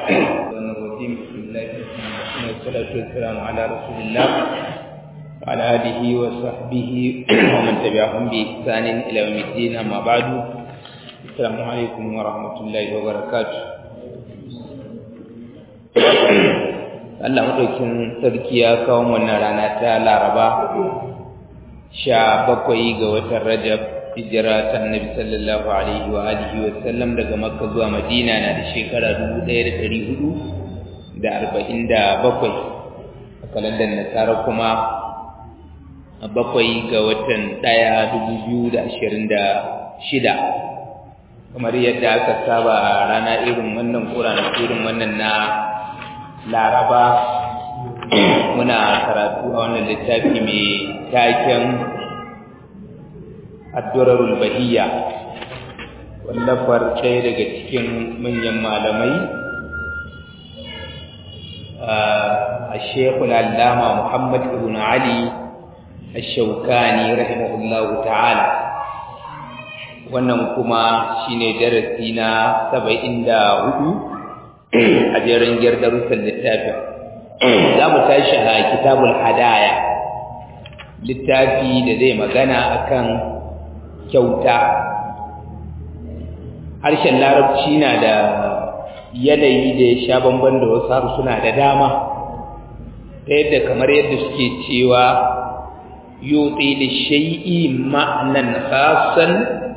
الرحمن الرحيم بسم الله الرحمن الرحيم والصلاة والسلام على رسول الله وعلى آله وصحبه ومن تبعهم بإحسان إلى يوم الدين أما بعد السلام عليكم ورحمة الله وبركاته Allah maɗaukin sarki ya kawo wannan rana ta Laraba sha bakwai ga watan Rajab hijira ta Annabi sallallahu alaihi wa alihi wa sallam daga Makka zuwa Madina na da shekara 1447 a kalandar Nasara kuma a bakwai ga watan ɗaya 2026 kamar yadda aka saba a rana irin wannan ƙuranar irin wannan na laraba muna karatu a wannan littafi mai taken addurarul bahiyya wallafar ɗaya daga cikin manyan malamai a shekul allama muhammad ibn ali الشوكاني رحمه الله تعالى wannan kuma shine darasi na 74 a jerin giyar darussan littafin za mu tashi a kitabul hadaya littafi da zai magana akan kyauta harshen larabci na da yanayi da ya sha bamban da wasu harsuna da dama ta yadda kamar yadda suke cewa yuti da shai'i ma'anan khasan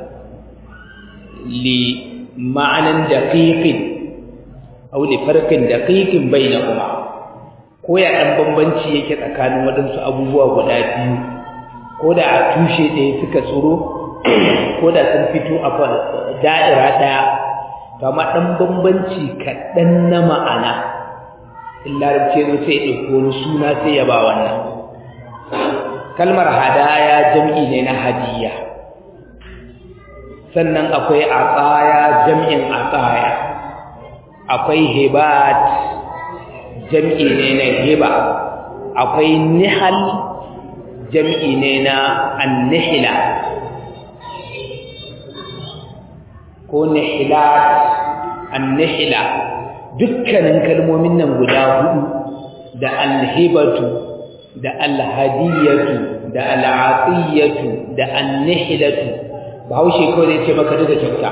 li ma'anan daqiqin aw li farqin daqiqin bainahuma ko ya dan bambanci yake tsakanin wadansu abubuwa guda biyu ko da a tushe ɗaya suka tsoro ko da sun fito a da'ira ɗaya to amma dan bambanci kaɗan na ma'ana in larabci zo sai ɗauko wani suna sai ya ba wannan kalmar hadaya jam'i ne na hadiya sannan akwai atsaya jam'in atsaya akwai hibat jam'i ne na hiba akwai nihal jam'i ne na annihila ko nihilat annihila dukkanin kalmomin nan guda hudu da alhibatu da alhadiyatu da al'atiyatu da annihilatu bahaushe kawai zai ce maka duka kyauta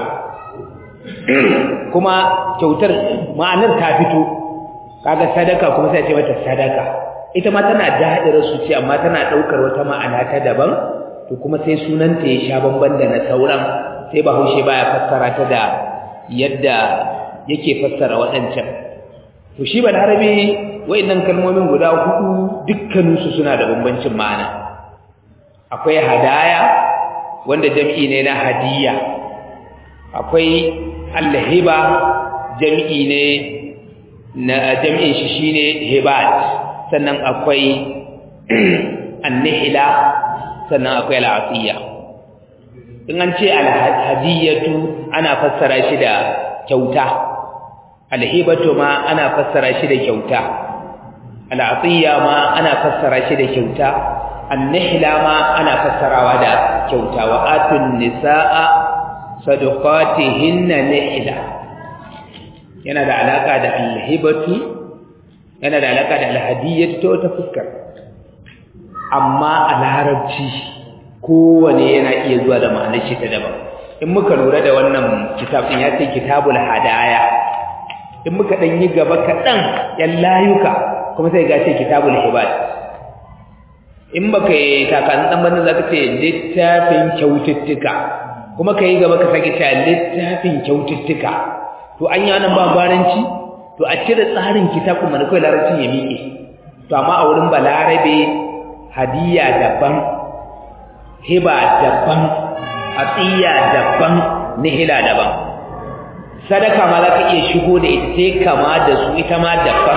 kuma kyautar ma'anar ta fito kaga sadaka kuma sai ce mata sadaka ita ma tana da'irar su ce amma tana daukar wata ma'ana ta daban to kuma sai sunanta ya sha bamban da na sauran sai bahaushe baya fassara ta da yadda yake fassara waɗancan to shi balarabe wayannan kalmomin guda hudu dukkaninsu suna da bambancin ma'ana akwai hadaya wanda jam'i ne na hadiya akwai alhiba jam'i ne na jam'in shi shine hibat sannan akwai annihila sannan akwai al'asiya in an ce alhadiyatu ana fassara shi da kyauta alhibatu ma ana fassara shi da kyauta al'atiya ma ana fassara shi da kyauta annihla ma ana fassarawa da kyauta wa atun nisaa sadaqatihinna nihla yana da alaka da alhibatu yana da alaka da alhadiyatu ta wata fuskar amma a larabci kowane yana iya zuwa da ma'anar shi ta daban in muka lura da wannan kitabin ya ce kitabul hadaya in muka dan yi gaba kaɗan yan layuka kuma sai ga ce kitabul hibad in baka yi takan dan banda zaka ce littafin kyaututtuka kuma kai gaba ka sake cewa littafin kyaututtuka to an yi nan ba gwaranci to a cire tsarin kitabun mana kai larabcin ya miƙe to amma a wurin balarabe hadiya daban hiba daban atiya daban nihila daban sadaka ma zaka iya shigo da ita sai kama da su ita ma daban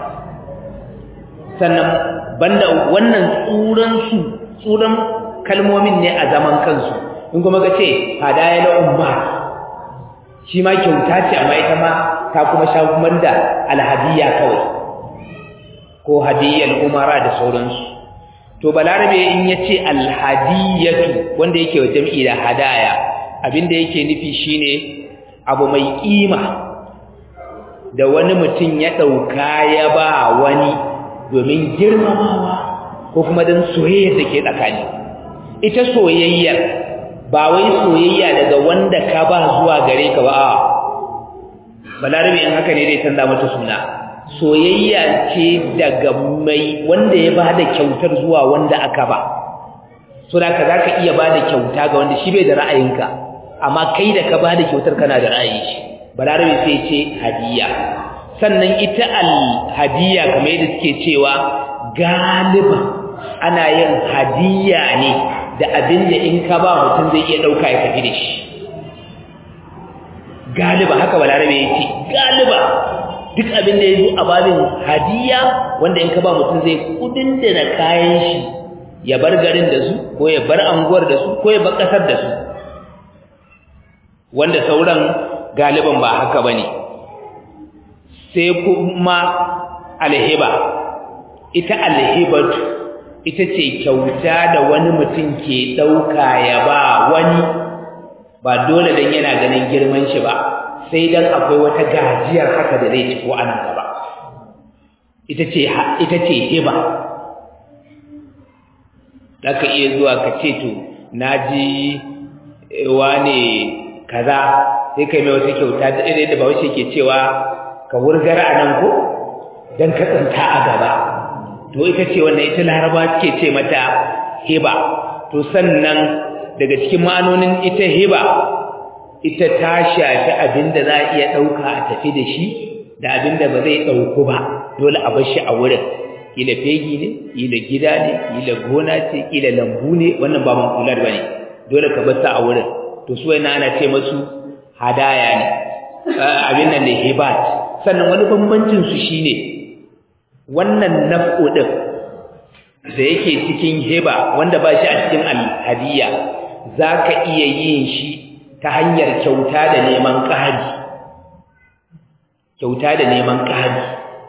sannan banda wannan tsuran su tsuran kalmomin ne a zaman kansu in kuma ka ce hadaya na umma shi ma kyauta ce amma ita ma ta kuma sha kuma da alhadiya kawai ko hadiyyar umara da sauransu to balarabe in ya ce alhadiyatu wanda yake wa jam'i da hadaya abinda yake nufi shine abu mai kima da wani mutum ya ɗauka ya ba wani domin girmamawa ko kuma don soyayya da ke tsakani ita soyayyar ba wai soyayya daga wanda ka ba zuwa gare ka ba a balarabe in haka ne dai canza mata suna soyayya ce daga mai wanda ya ba da kyautar zuwa wanda aka ba so da ka za ka iya ba da kyauta ga wanda shi bai da ra'ayinka amma kai da ka ba da kyautar kana da ra'ayi shi balarabe sai ce hadiya sannan ita al-hadiya kamar yadda suke cewa galiba ana yin hadiya ne da abin da in ka ba mutum zai iya ɗauka ya tafi da shi galiba haka balarabe ya ce galiba duk abin da ya zo a babin hadiya wanda in ka ba mutum zai kudin da na kayan shi ya bar garin da su ko ya bar anguwar da su ko ya bar ƙasar da su wanda sauran galiban ba haka ba ne sai kuma alhiba ita alhibatu ita ce kyauta da wani mutum ke ɗauka ya ba wani ba dole don yana ganin girman shi ba sai dan akwai wata gajiyar haka da zai ci ko anan gaba ita ce ita ce hiba zaka iya zuwa ka ce to naji wane kaza sai kai mai wata kyauta da irin da bawashi ke cewa ka wurgar anan ko dan ka tsinta a gaba to ita ce wannan ita laraba ke ce mata hiba to sannan daga cikin ma'anonin ita hiba ita ta shafi abinda za a iya ɗauka a tafi da shi da abinda ba zai ɗauku ba dole a bar shi a wurin kila fegi ne kila gida ne kila gona ce kila lambu ne wannan ba mankular ba ne dole ka bar sa a wurin to su yana ana ce masu hadaya ne abin nan ne hibat sannan wani bambancin su shine wannan naf'u din da yake cikin hiba wanda ba shi a cikin alhadiya zaka iya yin shi ta hanyar kyauta da neman ƙari kyauta da neman ƙari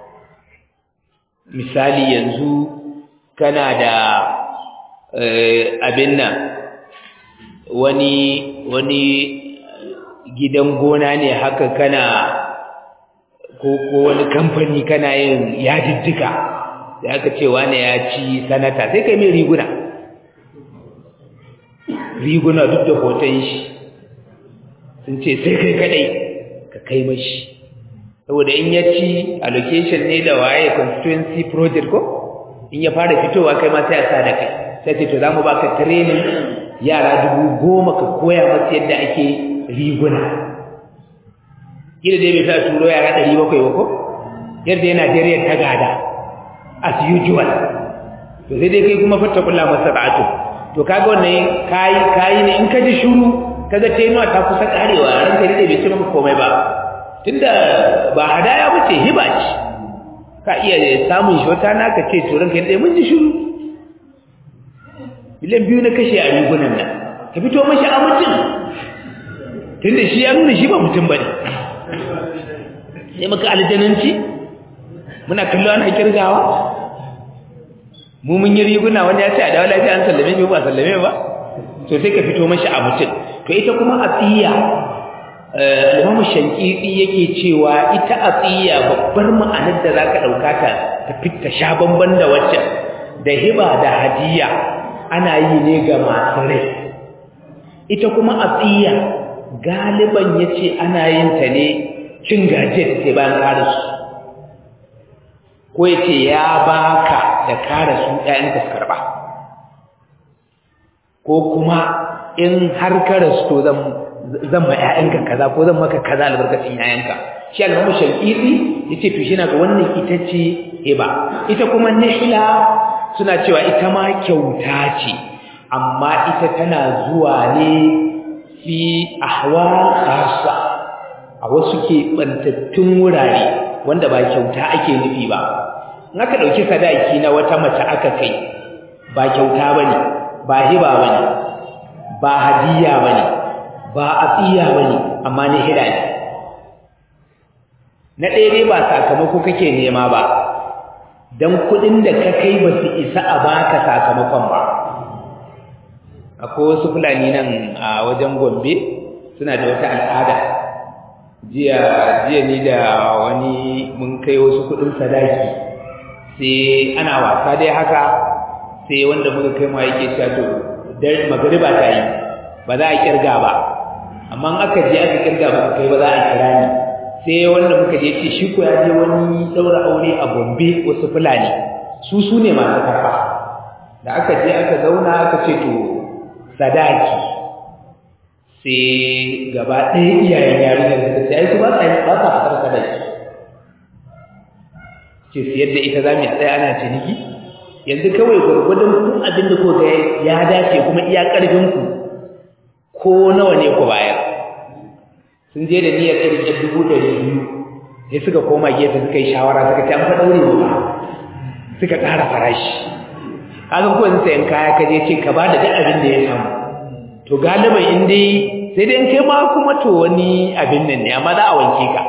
misali yanzu kana da abin nan wani wani gidan gona ne haka kana ko ko wani kamfani kana yin yadiddika da aka ce wani ya ci sanata sai kai mai riguna riguna duk da hoton shi sun ce sai kai kadai ka kai mashi saboda in ya ci allocation ne da waye constituency project ko in ya fara fitowa kai ma sai a sa da kai sai ce to za mu baka training yara dubu goma ka koya masu yadda ake riguna gida dai bai sa turo yara ɗari bakwai ba ko yadda yana Najeriya ta gada as usual to sai dai kai kuma fatta kula masa ba'atu to kaga wannan kai kai ne in ka ji shuru kaga tenuwa ta kusa karewa ranka dai bai ci maka komai ba tunda ba hadaya bace hiba ce ka iya samun shi wata naka ce to ranka dai mun ji shuru miliyan biyu na kashe a rigunan nan ka fito mashi a mutum tunda shi ya nuna shi ba mutum bane sai maka aljananci muna kallo ana kirgawa mu mun yi riguna wanda ya ce a dawo lafiya an sallame shi ba sallame ba to sai ka fito mashi a mutum to ita kuma atiya Imam Shankiti yake cewa ita atiya babbar ma'anar da zaka dauka ta ta fitta sha bamban da wacce da hiba da hadiya ana yi ne ga masu rai ita kuma atiya galiban yace ana yin ta ne cin gaje sai bayan karasu ko yace ya baka da karasu ƴaƴan ka karba ko kuma in har karasu to zan zan ma ƴaƴanka kaza ko zan maka kaza albarkacin ƴaƴanka shi al-Imam Shafi'i yace to shi na ga wannan ita ce hiba ita kuma nihla suna cewa ita ma kyauta ce amma ita tana zuwa ne fi ahwal khassa a wasu ke bantattun wurare wanda ba kyauta ake nufi ba in aka dauki sadaki na wata mace aka kai ba kyauta bane ba hiba bane ba hadiya bane ba atiya bane amma ne hida ne na ɗaya dai ba sakamako kake nema ba dan kuɗin da ka kai ba su isa a baka sakamakon ba akwai wasu fulani nan a wajen gombe suna da wata al'ada jiya jiya ni da wani mun kai wasu kudin sadaki sai ana wasa dai haka sai wanda muka kai ma yake cewa to dan magriba ta yi ba za a kirga ba amma in aka je aka kirga ba kai ba za a kira ni sai wanda muka je ce shi ko ya je wani daura aure a Gombe wasu fulani su su ne masu karfa da aka je aka zauna aka ce to sadaki sai gaba ɗaya iyayen yarinyar suka ce ai su ba sa ba sa fitar sadaki ce siyar da ita za mu tsaya ana ciniki yanzu kawai gwargwadon kun abin da kuka ya dace kuma iya ƙarfin ku ko nawa ne ku bayar sun je da niyyar irin ɗan dubu ɗari biyu sai suka koma gefe suka yi shawara suka ce an fa ɗaure mu ba suka ƙara farashi kaga ko yanzu sayan kaya ka je ce ka ba da duk abin da ya samu to galiban in dai sai dai in kai ma kuma to wani abin nan ne amma za a wanke ka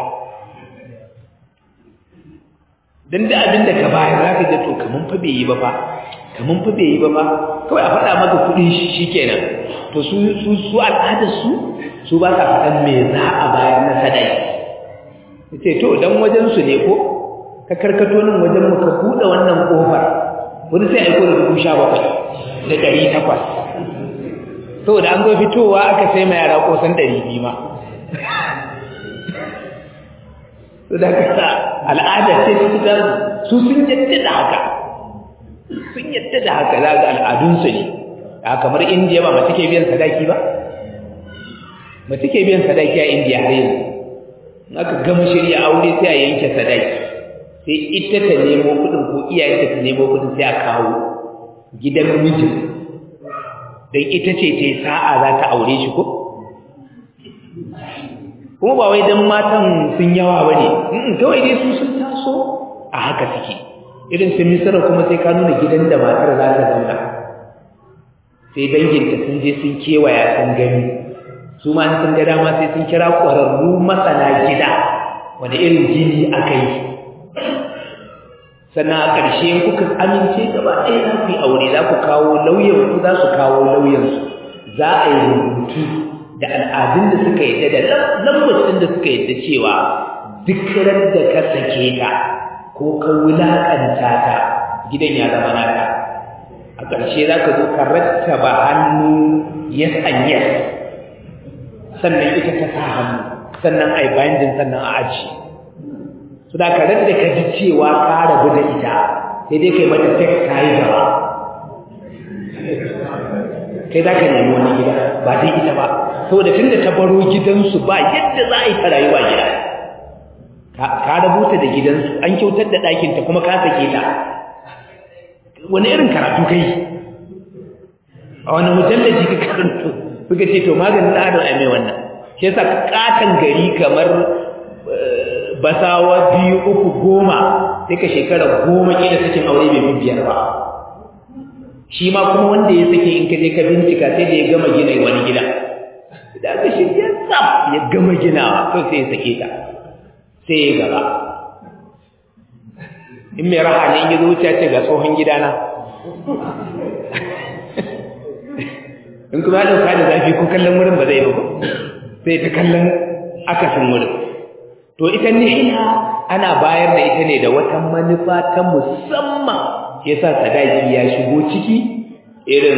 dan da abin da ka bayar za ka je to kaman fa bai yi ba fa kaman fa bai yi ba fa kawai a faɗa maka kuɗin shi shikenan to su su su al'adar su su ba sa faɗan me za a bayar na sadaki yace to dan wajen su ne ko ka karkato nan wajen mu ka buɗe wannan kofar wani sai aiko da dubu sha bakwai da ɗari takwas saboda an zo fitowa aka sai mai yara kosan ɗari biyu ma su da kasa al'ada ce ta fita su sun yadda da haka sun yadda da haka za ga al'adunsu ne a kamar indiya ba mace ke biyan sadaki ba mace ke biyan sadaki a indiya har yanzu in aka gama shirya aure sai a yanke sadaki sai ita ta nemo kuɗin ko iyayenta ta nemo kuɗin sai a kawo gidan mijin don ita ce ta yi sa'a za ta aure shi ko? kuma ba wai don matan sun yawa ba ne kawai dai su sun taso a haka suke irin su misira kuma sai ka nuna gidan da matar za ta zauna sai danginta sun je sun kewaya sun gani su ma sun ga dama sai sun kira ƙwararru masana gida wanda irin jini aka yi sannan a ƙarshe kuka amince gaba ɗaya za ku yi aure za ku kawo lauyanku za su kawo lauyansu za a yi rubutu da al'adun da suka yadda da lambacin da suka yadda cewa duk ran da ka sake ta ko ka wulaƙanta ta gidan ya zama naka a ƙarshe za ka zo ka rattaba hannu yes and yes sannan ita ta sa hannu sannan a yi binding sannan a ajiye su da karar da ka ji cewa ka rabu da ita sai dai kai mata sex ta yi gaba kai za ka nemi wani gida ba dai ita ba saboda tun da ta baro gidansu ba yadda za a yi ta rayuwa gida ka rabuta da gidansu an kyautar da ɗakinta kuma ka sake ta wani irin karatu kai a wani mujallaji ka karanto suka ce to maganin adam a mai wannan shi yasa katon gari kamar basawa biyu uku goma sai ka shekara goma kila sakin aure bai biyar ba shi ma kuma wanda ya sake in ka je ka bincika sai da ya gama gina wani gida da aka shirya tsaf ya gama ginawa to sai ya sake ta sai ya gaba in mai raha ne in ya zo wuce ce ga tsohon gidana in kuma ya ɗauka da zafi ko kallon wurin ba zai ba sai ta kallon akasin wurin to ita nihila ana bayar da ita ne da wata manufa ta musamman yasa sadaki ya shigo ciki irin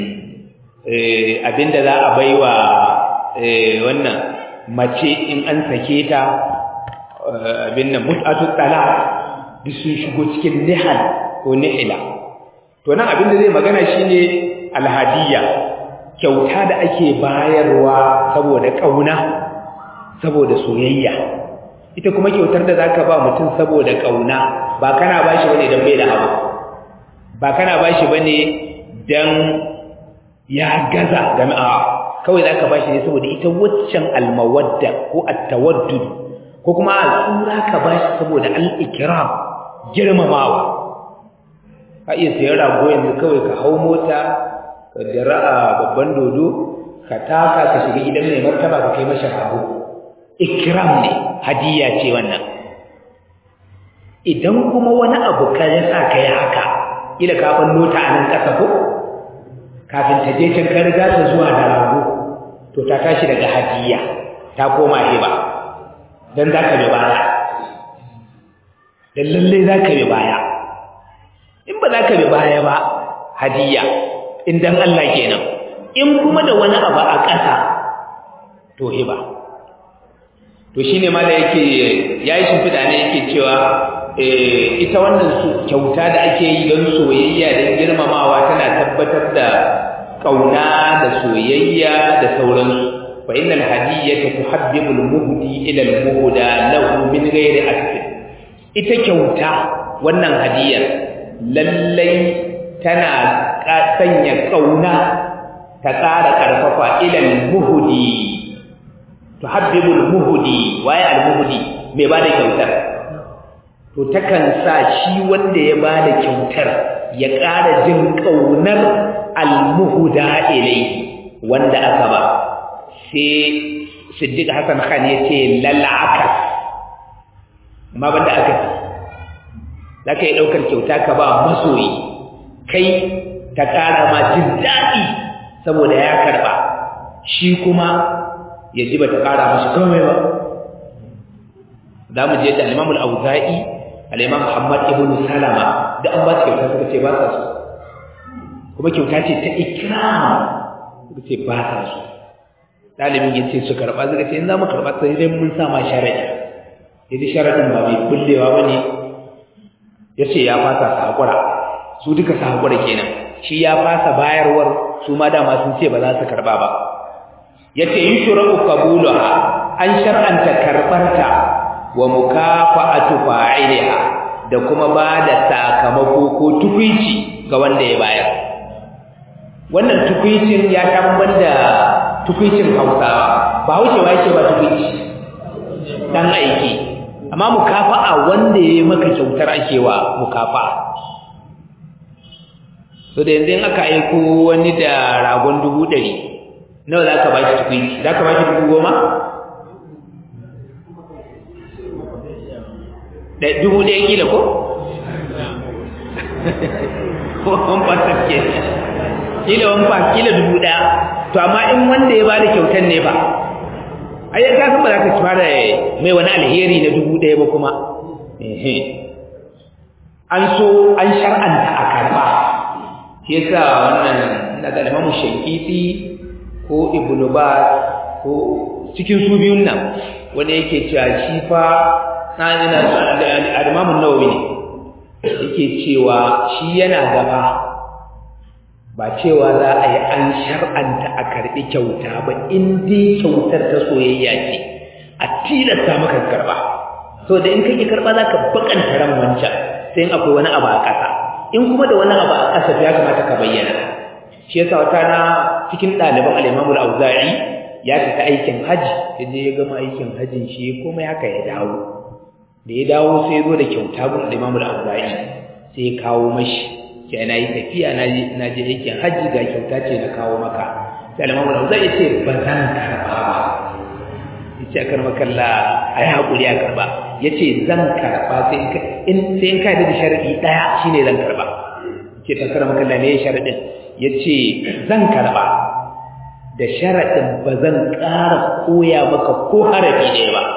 abinda za a baiwa wannan mace in an sake ta abin nan mut'atu talaq duk sun shigo cikin nihal ko nihila to nan abinda zai magana shine alhadiyya kyauta da ake bayarwa saboda kauna saboda soyayya ita kuma kyautar da zaka ba mutum saboda kauna ba kana bashi bane dan bai da abu ba kana bashi bane dan ya gaza jama'a kawai zaka bashi ne saboda ita waccan almawadda ko at-tawaddud ko kuma al'ura ka bashi saboda al-ikram girmamawa ka iya sayar rago yanzu kawai ka hau mota ka jira'a babban dodo ka taka ka shiga gidan mai martaba ka kai masa rago ikram ne hadiya ce wannan idan kuma wani abu ka ya sa ka yi haka ila kafin nota a nan ƙasa ko kafin ta je can ka riga ta zuwa da rago to ta tashi daga hadiya ta koma hiba dan zaka bi baya dan lalle zaka bi baya in ba zaka bi baya ba hadiya in dan Allah kenan in kuma da wani abu a ƙasa to hiba to shine ma da yake yayi shimfida ne yake cewa ita wannan kyauta da ake yi don soyayya da girmamawa tana tabbatar da kauna da soyayya da sauransu fa innal hadiyata tuhabbibu al-muhdi ila al-muhda lahu min ghairi asl ita kyauta wannan hadiyar lallai tana sanya kauna ta ƙara ƙarfafa ila al-muhdi tuhabbibu al-muhdi waye al-muhdi mai bada kyautar to takan sa shi wanda ya bada kyautar ya ƙara jin ƙaunar almuhuda ilai wanda aka ba sai Siddiq Hassan Khan ya ce lal'aka amma banda aka ce zaka yi daukar kyauta ka ba masoyi kai ta ƙara ma jin daɗi saboda ya karba shi kuma ya ji bata ƙara mashi komai ba za mu je da al-Imam al-Auza'i al-Imam Muhammad ibn Salama da an ba su kyauta suka ce ba sa so kuma kyauta ce ta ikram suka ce ba sa so dalibin ya ce su karɓa suka ce in za mu karɓa sai dai mun sa ma sharadi yaji sharadin ba mai kullewa ba ne ya ce ya fasa su haƙura su duka su haƙura kenan shi ya fasa bayarwar su ma dama sun ce ba za su karɓa ba ya ce yi shura'u kabulaha an shar'anta karɓarta wa mukafa'atu fa'iliha da kuma ba da sakamako ko tukuici ga wanda ya bayar wannan tukuicin ya tambar da tukuicin Hausawa ba Hausawa yake ba tukuici dan aiki amma mukafa'a wanda ya maka kyautar ake wa mukafa'a so da yanzu in aka aiko wani da ragon dubu ɗari nawa za ka ba shi tukuici za ka ba shi dubu goma da dubu ɗaya kila ko? ko wani fasar ke kila wani fa kila dubu ɗaya to amma in wanda ya bada kyautar ne ba ai ya kasan ba za ka fara mai wani alheri na dubu ɗaya ba kuma an so an shar'anta a karɓa shi yasa wannan na ga limamu shankiti ko ibnu ba ko cikin su biyun nan wanda yake cewa shi fa al-Imam an-Nawawi ne yake cewa shi yana gaba ba cewa za a yi an shar'anta a karɓi kyauta ba in dai kyautar ta soyayya ce a tilasta maka karɓa so da in kake karɓa za ka bakanta ran wancan sai in akwai wani abu a ƙasa in kuma da wani abu a ƙasa ya kamata ka bayyana shi yasa wata na cikin ɗaliban al-Imam al-Auza'i ya fita aikin haji ya je ya gama aikin hajin shi komai haka ya dawo da ya dawo sai ya zo da kyauta gun Imam al-Auza'i sai ya kawo mashi sai na yi tafiya na je aikin haji ga kyauta ce na kawo maka sai Imam al-Auza'i ya ce ba zan karba ba yace akar makalla ayi hakuri a karba yace zan karba sai in sai in ka da sharadi daya shine zan karba yace ta karama makalla ne sharadin yace zan karba da sharadin ba zan ƙara koya maka ko harafi ɗaya ba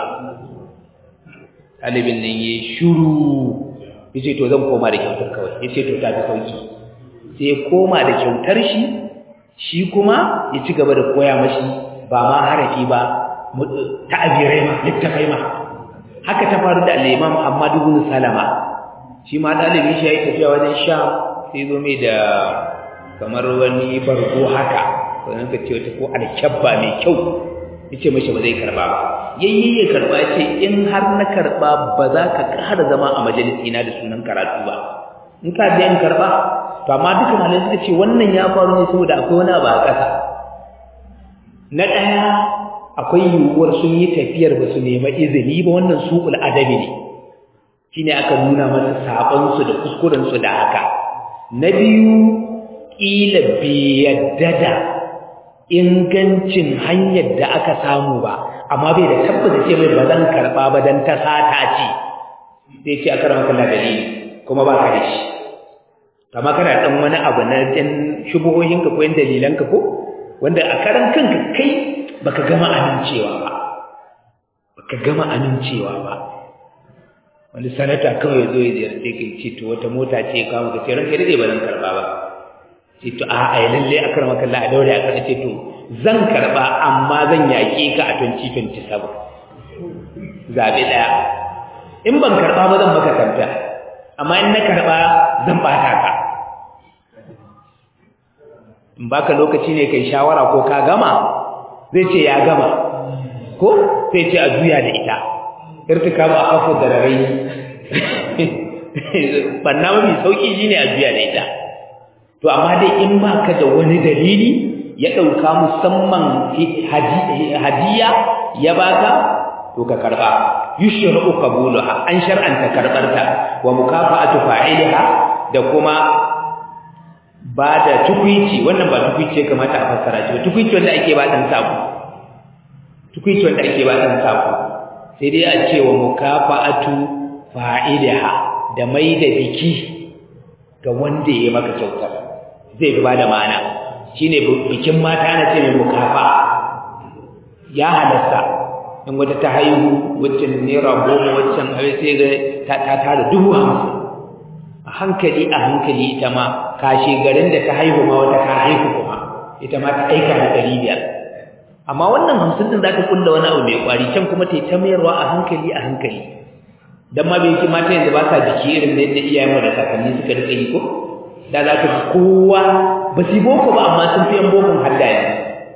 ɗalibin nan ya shuru ya ce to zan koma da kyautar kawai ya ce to ta fi sauki sai ya koma da kyautar shi shi kuma ya ci gaba da koya mashi ba ma harafi ba ta'abirai ma littafai ma haka ta faru da al'imam Ahmad ibn Salama shi ma ɗalibin shi ya yi tafiya wajen sha sai zo mai da kamar wani bargo haka sannan ka ce wata ko alkyabba mai kyau yace mashi ba zai karba ba yayye ya karba yace in har na karba ba za ka ƙara zama a majalisi na da sunan karatu ba in ka je in karba to amma duka malamai suka ce wannan ya faru ne saboda akwai wani abu a ƙasa na ɗaya akwai yiwuwar sun yi tafiyar ba su nema izini ba wannan suƙul adabi ne shine aka nuna masa saɓon su da kuskuren su da haka na biyu ƙila bai yadda da ingancin hanyar da aka samu ba amma bai da tabbata ce mai ba zan karɓa ba don ta sata ce sai ce a karama kalla dalili kuma ba ka da shi kama kana ɗan wani abu na ɗan shubuhohinka ko yan dalilanka ko wanda a karan kanka kai baka gama amincewa ba baka ka gama amincewa ba wani sanata kawai zo ya ziyarce ka ce to wata mota ce ya kawo ka ce ranka dai ba zan karba ba ce to a a lalle a karma kalla a daure a karba ce to zan karba amma zan yaƙe ka a 2027 zabe daya in ban karba ba zan maka kanta amma in na karba zan bata ka in baka lokaci ne kai shawara ko ka gama zai ce ya gama ko sai ce a juya da ita irtika ba afu da rarai banna mafi sauki shine a juya da ita to amma dai in baka da wani dalili ya dauka musamman hadiya ya baka to ka karba yushru qabulaha an shar'anta karbarta wa mukafa'atu fa'iliha da kuma ba da tukwici wannan ba tukwici ya kamata a fassara shi ba tukwici wanda ake ba dan sako tukwici wanda ake ba dan sako sai dai a ce wa mukafa'atu fa'ilaha da mai da biki ga wanda ya maka kyautar zai fi ba da ma'ana shine bikin mata ana ce mai mukafa ya halasta in wata ta haihu waccan naira goma waccan sai ga ta tara dubu hamsin a hankali a hankali ita ma kashe garin da ta haihu ma wata ta haihu kuma ita ma ta aika da ɗari biyar amma wannan hamsin din za ta kulla wani abu mai kwari can kuma ta yi ta mayarwa a hankali a hankali dan ma bai mata yanzu ba sa jiki irin da yadda iyayenmu da kakanni suka rika yi ko da za ka ji kowa ba su boko ba amma sun fi yan bokon hadda yanzu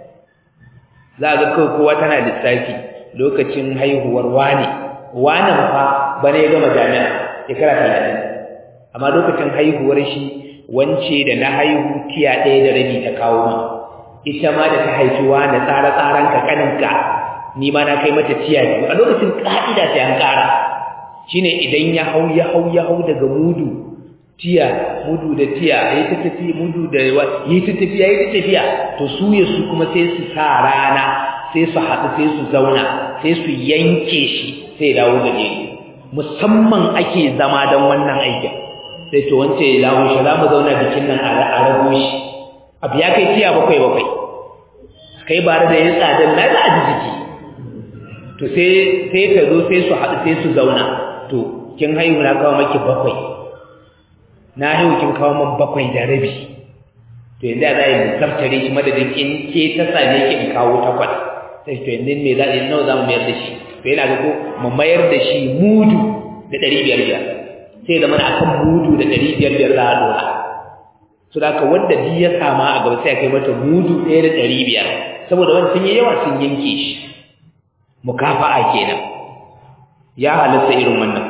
za a ga kawai kowa tana lissafi lokacin haihuwar wane wanan fa bane ya gama jami'a shekara talatin amma lokacin haihuwar shi wance da na haihu tiya ɗaya da rabi ta kawo ma ita ma da ta haifi wani tsare-tsaren ka kaninka ni ma na kai mata tiya biyu a lokacin ka'ida sai an ƙara shine idan ya hau ya hau ya hau daga mudu tiya mudu da tiya yayi ta tafi mudu da yayi ta tafiya yayi ta tafiya to su ya su kuma sai su sa rana sai su haɗu sai su zauna sai su yanke shi sai dawo gaje musamman ake zama don wannan aikin sai to wance ya dawo shi za mu zauna bikin nan a rago shi abu ya kai tiya bakwai bakwai kai ba da yin tsadar na za a ji jiki to sai sai ta zo sai su haɗu sai su zauna to kin haihu na kawo maki bakwai na haihu kin kawo min bakwai da rabi to yanzu za a yi musamtare shi madadin in ke ta same ki in kawo takwas sai to yanzu me za a yi nawa za mu mayar da shi to yana ga ko mu mayar da shi mudu da ɗari biyar biyar sai zama a kan mudu da ɗari biyar biyar za a dora su da ka wanda ji ya sama a gaba sai a kai mata mudu ɗaya da ɗari biyar saboda wani sun yi yawa sun yanke shi mukafa'a kenan ya halatta irin wannan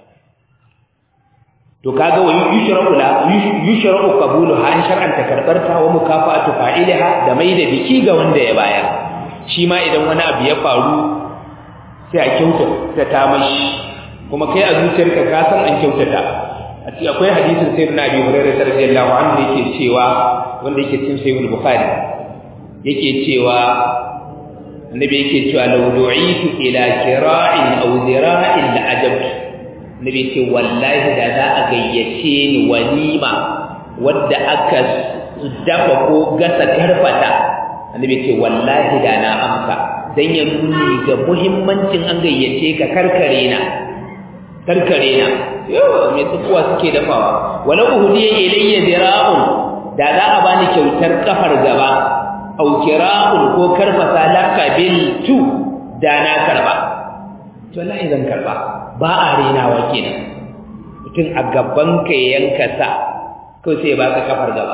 to kaga wa yushra'u la yushra'u qabuluha an shar'anta karbarta wa mukafa'atu fa'ilaha da mai da biki ga wanda ya bayar shi ma idan wani abu ya faru sai a kyautata ta mashi kuma kai a zuciyarka ka san an kyautata a cikin akwai hadisin sayyidina Abi Hurairah radiyallahu anhu yake cewa wanda yake cikin sahih Bukhari yake cewa annabi yake cewa law du'itu ila kira'in aw zira'in la ajabtu nabi ce wallahi da za a gayyace ni walima wadda aka dafa ko gasa karfata annabi ce wallahi da na amsa dan ya nuni ga muhimmancin an gayyace ka karkare na karkare na yo me tsuwa suke dafawa walau hudiya ilayya dira'un da za a bani kyautar kafar gaba au kira'un ko karfasa laka bil tu da na karba to wallahi zan karba ba a renawa kenan mutum a gaban ka yanka sa ko sai ba ka kafar gaba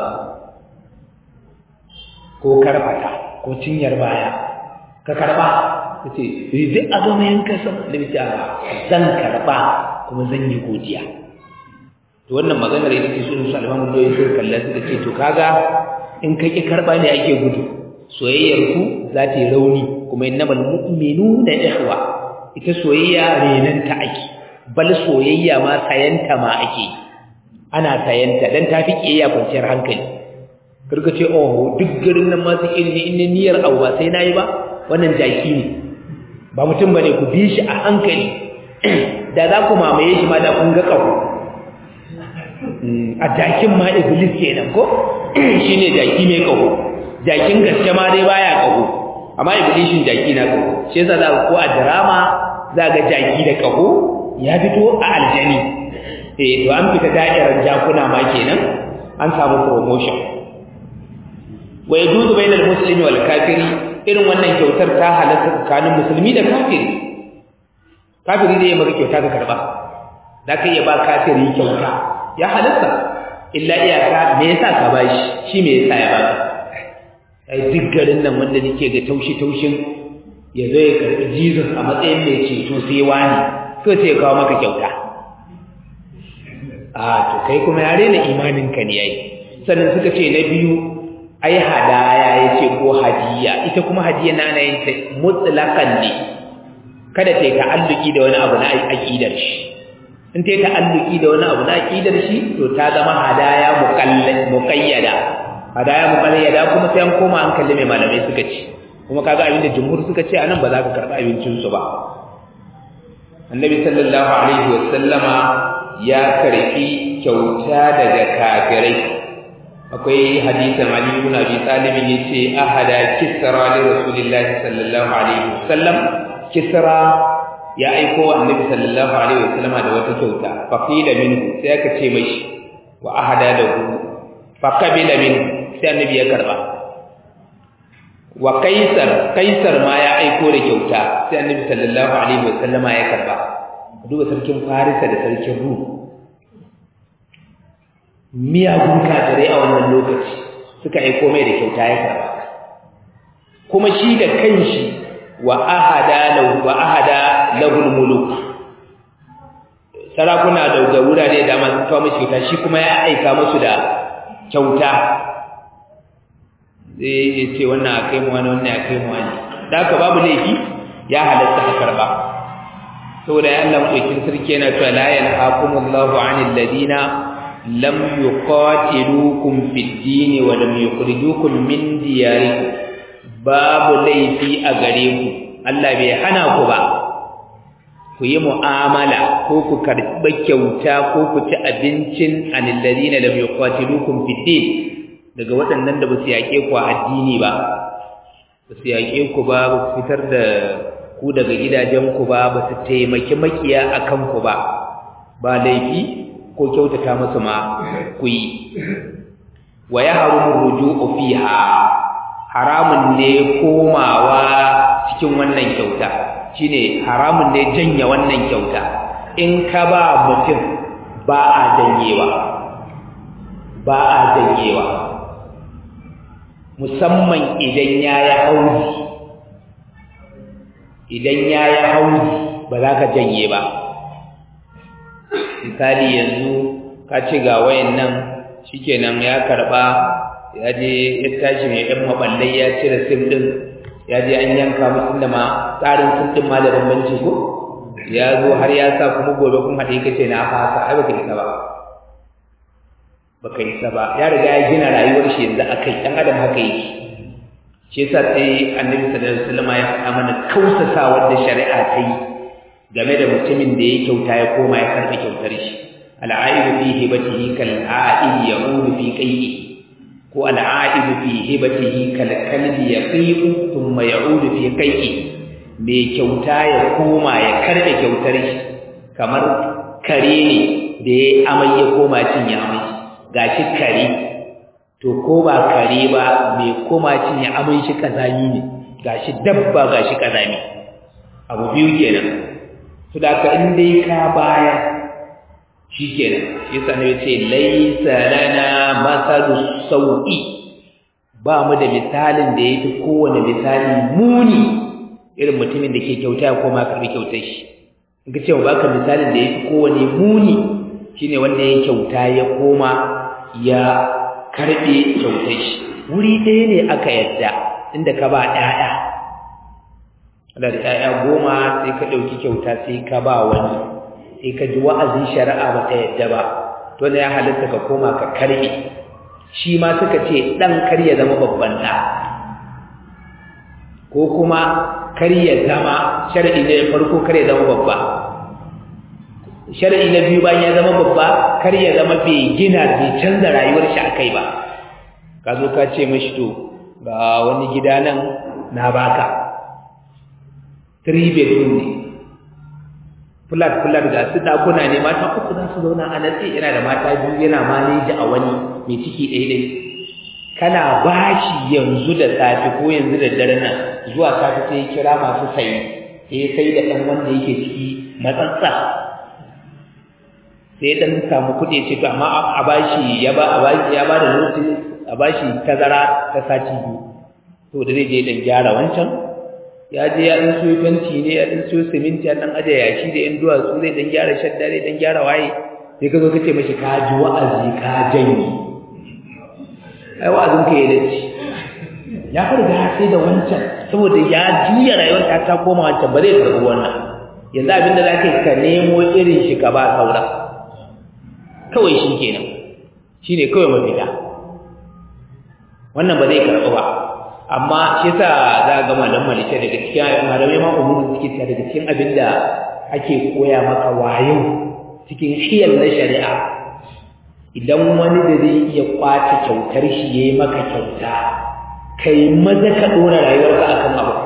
ko karfata ko cinyar baya ka karba kace duk a gama yanka sa da bi zan karba kuma zan yi godiya to wannan maganar ita ce sunan su almamu doyin sun kalla su ce to kaga in ka ki karba ne ake gudu soyayyar ku za ta yi rauni kuma innamal mu'minuna ikhwa ita soyayya renanta ake bal soyayya ma sayanta ma ake ana sayanta dan tafi kiyaya kwanciyar hankali karka ce oh duk garin nan ma su ilimi in niyyar abu ba sai nayi ba wannan jaki ne ba mutum bane ku bi shi a hankali da za ku mamaye shi ma da kun ga kafu a jakin ma iblis kenan ko shine jaki mai kafu jakin gaske ma dai baya kafu amma iblishin jaki na kafu shi yasa za ko a drama za ga jaki da kaho ya fito a aljani eh to an fita da'irar jakuna ma kenan an samu promotion wa yajuzu bainal muslimi wal kafiri irin wannan kyautar ta halatta tsakanin musulmi da kafiri kafiri zai maka kyauta ka karba da kai ya ba kafiri kyauta ya halatta illa iyaka me yasa ka bashi shi me yasa ya baka ai duk garin nan wanda nake ga taushi taushin ya zo ya karbi Jesus a matsayin mai ceto sai wani to sai ya kawo maka kyauta a to kai kuma ya rena imanin ka ne yayi sannan suka ce na biyu ai hadaya yace ko hadiya ita kuma hadiya na ana yin ta mutlaqan ne kada ta ta'alluki da wani abu na aqidar shi in ta ta'alluki da wani abu na aqidar shi to ta zama hadaya muqayyada hadaya muqayyada kuma sai an koma an kalli mai malamai suka ce kuma kaga abinda jumhur suka ce anan ba za ka karba abincin su ba annabi sallallahu alaihi wasallama ya karfi kyauta daga kafirai akwai hadisin Ali ibn Abi Talib yace ahada kisra li rasulillahi sallallahu alaihi wasallam kisra ya aiko annabi sallallahu alaihi wasallama da wata kyauta fa qila minhu sai aka ce mashi wa ahada lahu fa qabila minhu sai annabi ya karba wa kaisar kaisar ma ya aiko da kyauta sai annabi sallallahu alaihi wasallama ya karba duba sarkin farisa da sarkin rum miyagun kafirai a wannan lokaci suka aiko mai da kyauta ya karba kuma shi da kanshi wa ahada lahu wa ahada lahul muluk sarakuna da da wurare da masu kawo mashi kyauta shi kuma ya aika musu da kyauta zai ya ce wannan a kai mu wani wannan a kai mu wani da haka babu laifi ya halatta a karba saboda ya Allah mutukin sarki yana cewa la yanhaqumullahu 'anil ladina lam yuqatilukum fid din wa lam yukhrijukum min diyarikum babu laifi a gare ku Allah bai hana ku ba ku yi mu'amala ko ku karɓi kyauta ko ku ci abincin anil ladina lam yuqatilukum fid din daga waɗannan da ba su yaƙe ku a addini ba ba su yaƙe ku ba ba su fitar da ku daga gidajen ku ba ba su taimaki makiya a kan ku ba ba laifi ko kyautata musu ma ku yi wa ya harumu ruju'u fiha haramun ne komawa cikin wannan kyauta shine haramun ne janya wannan kyauta in ka ba mutum ba a janyewa ba a janyewa musamman idan ya yi hauzi idan ya yi hauzi ba za ka janye ba misali yanzu ka ci ga wayan nan shikenan ya karba ya je ya tashi mai ɗan maballai ya cire sim ɗin ya je an yanka musu da ma tsarin sim ɗin ma da bambanci ko ya zo har ya sa kuma gobe kun haɗe ka ce na fasa ai baka isa ba baka isa ba ya riga ya gina rayuwar shi yanzu akai dan adam haka yake shi yasa sai annabi sallallahu alaihi wasallam ya faɗa mana kausasa wanda shari'a ta yi game da mutumin da ya kyauta ya koma ya karɓi kyautar shi al'aibu fi hibatihi kal a'id ya'udu fi qayyi ko al'aibu fi hibatihi kal kalbi yaqiqu thumma ya'udu fi qayyi mai kyauta ya koma ya karɓe kyautar shi kamar kare ne da ya amai ya koma cin ya amai gashi kare to ko ba kare ba mai koma cinye abin shi kazami ne gashi dabba gashi kazami abu biyu kenan to da ka in dai ka baya shikenan yasa ne yace laysa lana masalu sau'i ba mu da misalin da yake kowane misali muni irin mutumin da ke kyauta ya koma karbi kyautar shi in ka ce baka misalin da yake kowane muni shine wanda ya kyauta ya koma ya karɓe kyautar shi wuri ɗaya ne aka yadda inda ka ba ɗaya da ɗaya goma sai ka ɗauki kyauta sai ka ba wani sai ka ji wa'azin shari'a ba ta yadda ba to ya halitta ka koma ka karɓe shi ma suka ce ɗan kar ya zama babban ɗa ko kuma kar ya zama shari'i na farko kar ya zama babba shar'i na biyu bayan ya zama babba kar ya zama bai gina bai canza rayuwar shi akai ba ka zo ka ce mashi to ga wani gida nan na baka three bedroom ne flat flat ga su dakuna ne mata uku za su zauna a natsi yana da mata biyu yana maleji a wani mai ciki ɗaya ɗaya kana bashi yanzu da safe ko yanzu da dare nan zuwa safe sai ya kira masu sayi sai ya sai da ɗan wanda yake ciki matsatsa sai ya ɗan samu kuɗi ce to amma a bashi ya ba a bashi ya ba da lokaci a bashi tazara ta sati biyu to da zai je dan gyara wancan ya je ya dan siyo fenti ne ya dan siyo siminti ya dan aje yashi da yan duwatsu zai dan gyara shadda zai dan gyara waye sai ka zo ka ce mashi ka ji wa'azi ka janye ai wa'azin ka ya dace ya farga sai da wancan saboda ya juya rayuwar ta ta koma wancan ba zai karɓi wannan yanzu abinda za ka yi ka nemo irin shi ka ba saura kawai shi kenan shi ne kawai mafita wannan ba zai karɓi ba amma shi yasa za ga malam malice daga cikin malamai ma umumin suke ta daga cikin abin da ake koya maka wayo cikin hiyar na shari'a idan wani da zai iya kwace kyautar shi yayi maka kyauta kai maza ka dora rayuwarka akan abu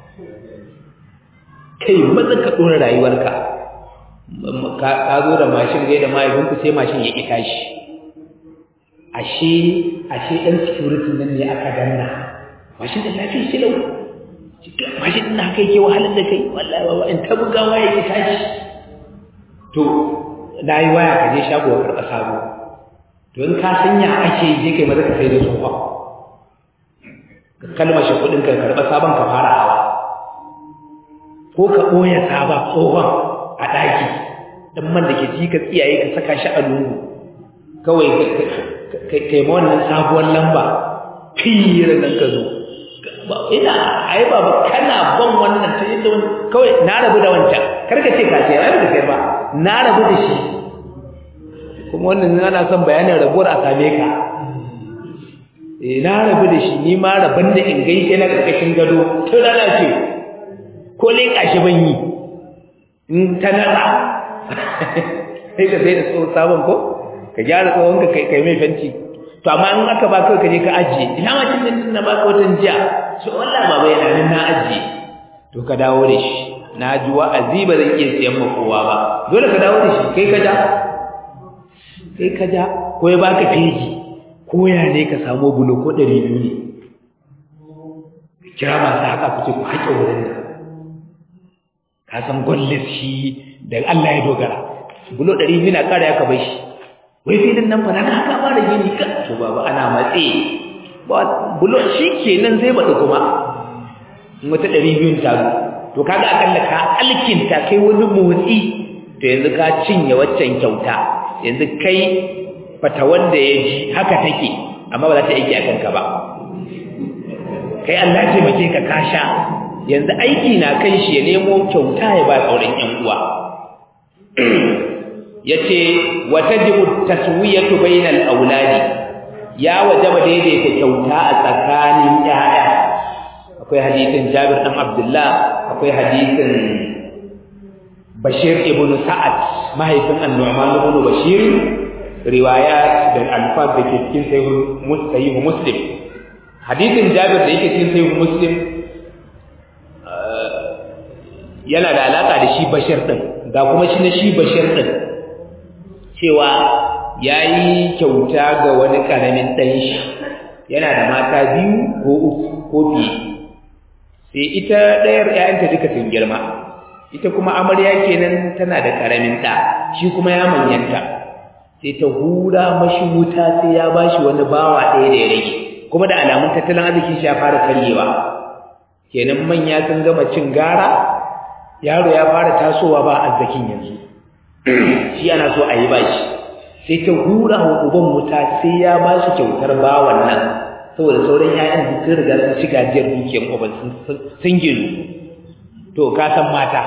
kai maza ka dora rayuwarka ka zo da mashin gai da mahaifinku sai mashin ya ita shi ashe ashe ɗan security nan ne aka danna mashin da lafiya shi lau mashin ɗin haka yake wahalar da kai wallahi wa in ta bugawa ya ita shi to na yi waya ka je shago ka karɓa sabo to in ka sanya ake je kai maza ka sai da tsohon ka kalmashe kuɗin ka karɓa sabon ka fara hawa ko ka ɓoye sabon tsohon a ɗaki ɗan man da ke ji ka tsiyaye ka saka shi a lungu kawai kai ma wannan sabuwar lamba fira nan ka zo ina ai ba kana ban wannan ta yadda wani kawai na rabu da wancan kar ka ce ka ce rabu da kai ba na rabu da shi kuma wannan ana son bayanin rabuwar a same ka eh na rabu da shi ni ma rabon da in gaishe na karkashin gado tun rana ce ko leƙa shi ban yi in ta nasa sai ka sai da tsohon sabon ko ka gyara tsohon ka kai mai fenti to amma in aka ba kai ka je ka ajiye ina ma cin din na baka watan jiya so wallahi baba yana nan na ajiye to ka dawo da shi na ji wa'azi ba zan iya siyan ma kowa ba dole ka dawo da shi kai ka ja kai ka ja ko ya baka fegi ko ya ne ka samu bulo ko ɗari biyu ne kira masu haka ku ce ku haƙe wurin nan ka san gwallis shi da Allah ya dogara bulo ɗari biyu na ƙara ya ka bai shi wai filin nan fa na haka ba da gini ka to baba ana matse ba bulo shi kenan zai bada kuma in wata ɗari biyun ta zo to kaga akalla ka alkinta kai wani motsi to yanzu ka cinye waccan kyauta yanzu kai fata wanda ya ji haka take amma ba za ta aiki a kanka ba kai Allah ya taimake ka ka sha yanzu aiki na kan shi ya nemo kyauta ya ba sauran ƴan uwa yace wa tajibu taswiyatu bainal auladi ya wajaba daidaita kyauta a tsakanin ƴaƴa akwai hadisin Jabir dan Abdullah akwai hadisin Bashir ibn Sa'ad mahaifin An-Nu'man ibn Bashir riwayat da alfaz da ke cikin sahih Muslim hadisin Jabir da yake cikin sahih Muslim yana da alaka da shi Bashir din ga kuma shi na shi Bashir din cewa yayi kyauta ga wani karamin dan shi yana da mata biyu ko uku ko biyu sai ita ɗayar ƴaƴanta duka sun girma ita kuma amarya kenan tana da karamin ɗa shi kuma ya manyanta sai ta hura mashi wuta sai ya bashi wani bawa ɗaya da ya rage kuma da alamun tattalin arzikin shi ya fara karyewa kenan manya sun gama cin gara yaro ya fara tasowa ba arzikin yanzu shi ana so a yi bashi sai ta hura wa uban wuta sai ya bashi kyautar bawan nan saboda sauran ƴaƴan sun riga sun ci gajiyar dukiyar uban sun ginu to ka san mata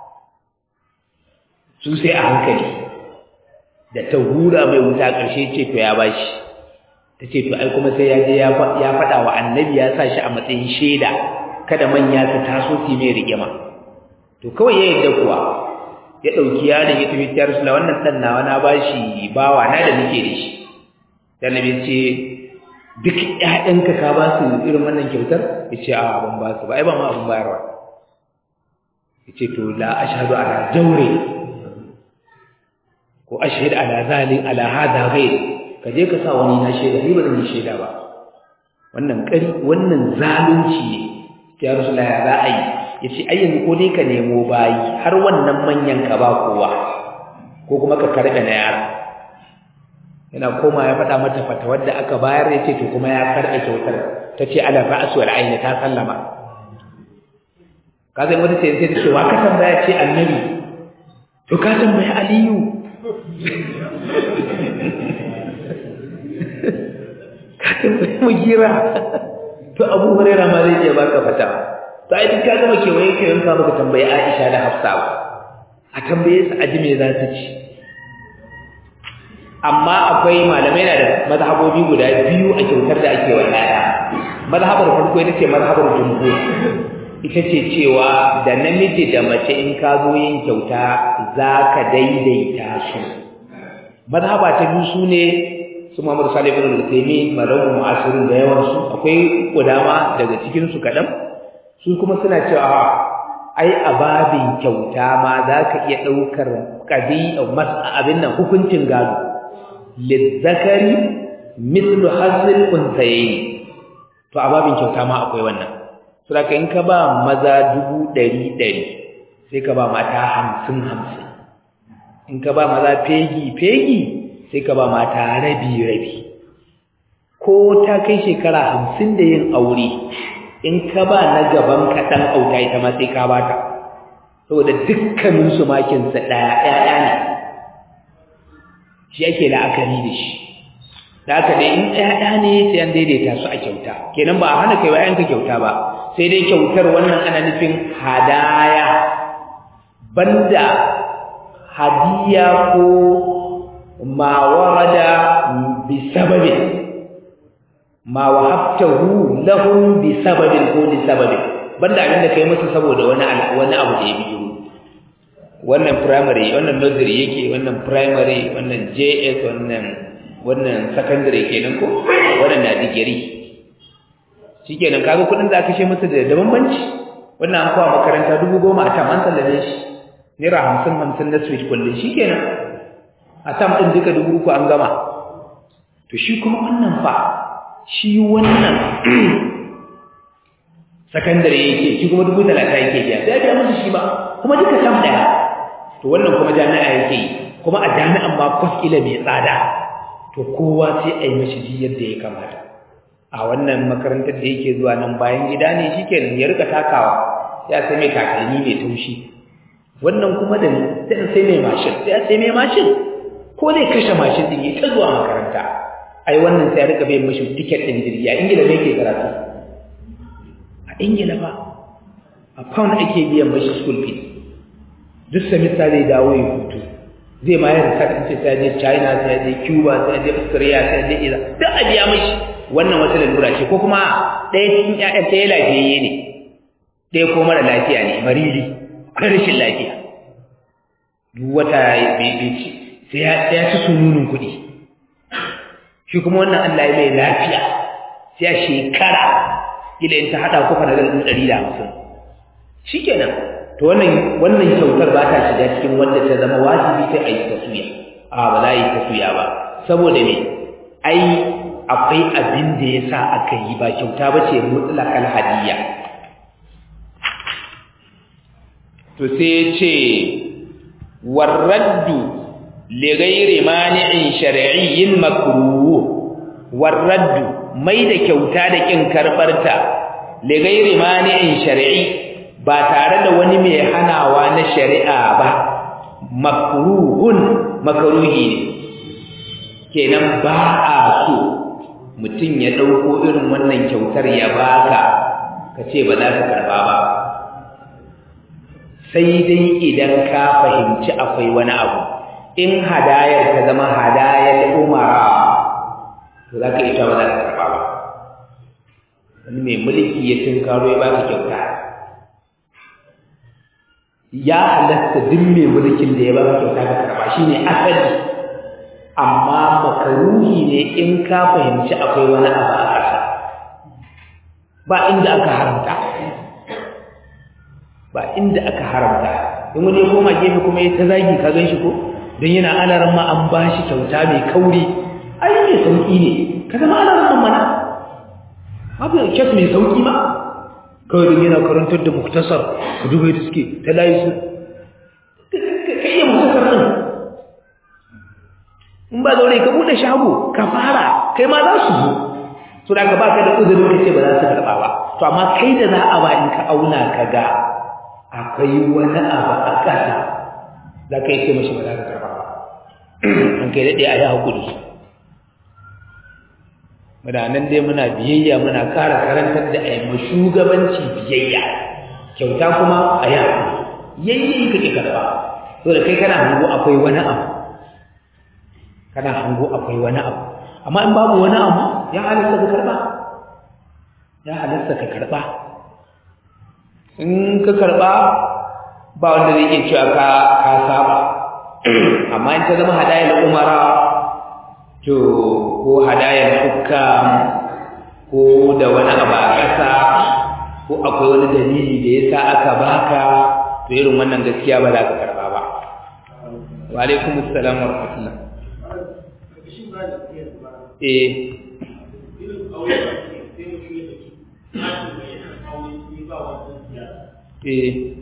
su sai a hankali da ta hura mai wuta ƙarshe ce to ya bashi ta ce to ai kuma sai ya je ya faɗa wa annabi ya sa shi a matsayin shaida kada manya su taso su mai rigima to kawai ya yadda kuwa ya ɗauki yaron ya tafi tiyar sula wannan ɗan nawa na bashi bawa na da nake da shi da nabi ce duk ƴaƴanka ka ba su irin wannan kyautar ya ce a ban ba su ba ai ba ma abin bayarwa ya ce to la ashhadu ala jawri ko ashhad ala zalim ala hada ghair ka je ka sa wani na shaida ni ba zan yi shaida ba wannan kari wannan zalunci ne ya rasulullahi ya za a yi yace ai yanzu ko dai ka nemo bayi har wannan manyan ka ba kowa ko kuma ka karbe na yara yana koma ya faɗa mata fata wadda aka bayar ya ce to kuma ya karɓe kyautar ta ce ala ra'asu wal aini ta sallama ka zai wata ce sai ta ce wa ka tambaya ce annabi to ka tambaya aliyu ka tambaya mugira to abu hurairah ma zai iya baka fata to ai duk ka gama kewaye ka yanka maka tambayi aisha da hafsa a tambaye su aji me za su ci amma akwai malamai na da mazhabobi guda biyu a kyautar da ake wa ɗaya mazhabar farko ita ce mazhabar jumhur ita ce cewa da namiji da mace in ka zo yin kyauta za ka daidaita su mazhaba ta biyu su ne su Muhammadu Salih ibn Al-Uthaymeen malamu mu'asirin da yawan su akwai kudama daga cikin su kadan su kuma suna cewa ai a babin kyauta ma za ka iya ɗaukar ƙabi abin nan hukuncin gado lizzakari mislu hasil unsayayi to a babin kyauta ma akwai wannan saboda in ka ba maza dubu ɗari ɗari sai ka ba mata hamsin hamsin in ka ba maza fegi fegi sai ka ba mata rabi rabi ko ta kai shekara hamsin da yin aure in ka ba na gaban ka ɗan auta ita ma sai ka ba ta saboda dukkaninsu makinsa ɗaya ɗaya ne shi ake la'akari da shi da haka dai in ɗaya ne sai an daidaita su a kyauta kenan ba a hana kai wa kyauta ba sai dai kyautar wannan ana nufin hadaya banda hadiya ko ma warada bi sababin ma wahabtahu lahum bi sababin ko li sababin banda abin da kai musu saboda wani wani abu da ya biyo wannan primary wannan nursery yake wannan primary wannan JS wannan wannan secondary kenan ko wannan na digiri shikenan kaga kudin da aka kashe masa da da bambanci wannan an kawo makaranta dubu goma a tam an sallame shi naira hamsin hamsin na switch kullum shikenan a tam ɗin duka dubu uku an gama to shi kuma wannan fa shi wannan secondary yake shi kuma dubu talata yake biya sai biya musu shi ba kuma duka tam ɗaya to wannan kuma jami'a yake kuma a jami'an ma kwas ila mai tsada to kowa sai a yi mashi ji yadda ya kamata a wannan makarantar da yake zuwa nan bayan gida ne shikenan ya rika takawa ya sai mai takalmi mai taushi wannan kuma da sai sai mai mashin sai sai mai mashin ko zai kashe mashin din ya ta zuwa makaranta ai wannan sai ya rika bai mashi ticket din jirgi a ingila ne ke karatu a ingila ba a pound ake biyan mashi school fees duk semester zai dawo ya hutu zai ma yin sa ce sai je China sai je Cuba sai je Australia sai je Iran duk a biya mashi wannan wata lalura ce ko kuma ɗaya cikin ƴaƴan ta lafiyayye ne ɗaya ko mara lafiya ne mariri akwai rashin lafiya duk wata bai ci sai ya sai ya ci sununun kuɗi shi kuma wannan Allah ya mai lafiya sai a shekara kila in ta haɗa ku fa da ɗari da hamsin shikenan to wannan wannan kyautar ba ta shiga cikin wanda ta zama wajibi sai a yi taswiya a ba za a yi taswiya ba saboda me ai akwai abin da ya sa aka yi ba kyauta ba ce mutlaqal hadiyya to sai ya ce warraddu li ghairi mani'in shar'iyyin makruh warraddu mai da kyauta da kin karbarta li ghairi mani'in shar'i ba tare da wani mai hanawa na shari'a ba makruhun makruhi ne kenan ba a so mutum ya dauko irin wannan kyautar ya baka kace ba za ka karba ba sai dai idan ka fahimci akwai wani abu in hadayar ta zama hadayar umara to za ka ita ba za ka karba ba wani mai mulki ya tunkaro ya baka kyauta ya halatta duk mai mulkin da ya baka kyauta ka karba shine asali amma makaruhi ne in ka fahimci akwai wani abu a ƙasa ba inda aka haramta ba inda aka haramta in wani ya koma gefe kuma ya ta zagi ka gan shi ko don yana alaran ma an ba shi kyauta mai kauri ai mai sauƙi ne ka zama alaran mana babu kyas mai sauƙi ma kawai don yana karantar da muktasar ka dubai da suke ta layi su ka iya muktasar ɗin in ba zaure ka buɗe shago ka fara kai ma za su zo su da ka baka da uzurin ka ce ba za su karɓa ba to amma kai da za a ba in ka auna ka ga akwai wani abu a ƙasa za ka yi ce mashi ba za ka karɓa ba an kai daɗe a yi haƙuri muna nan dai muna biyayya muna ƙara karantar da aima shugabanci biyayya kyauta kuma a yi haƙuri yayyayi kake karɓa so da kai kana hango akwai wani abu kana hango akwai wani abu amma in babu wani abu ya halatta ka karɓa ya halatta ka karɓa in ka karɓa ba wanda zai iya cewa ka ka saba amma in ta zama hadayar umara to ko hadayar hukam ko da wani abu a ƙasa ko akwai wani dalili da yasa aka baka to irin wannan gaskiya ba za ka karɓa ba wa alaikum assalam wa rahmatullah eh eh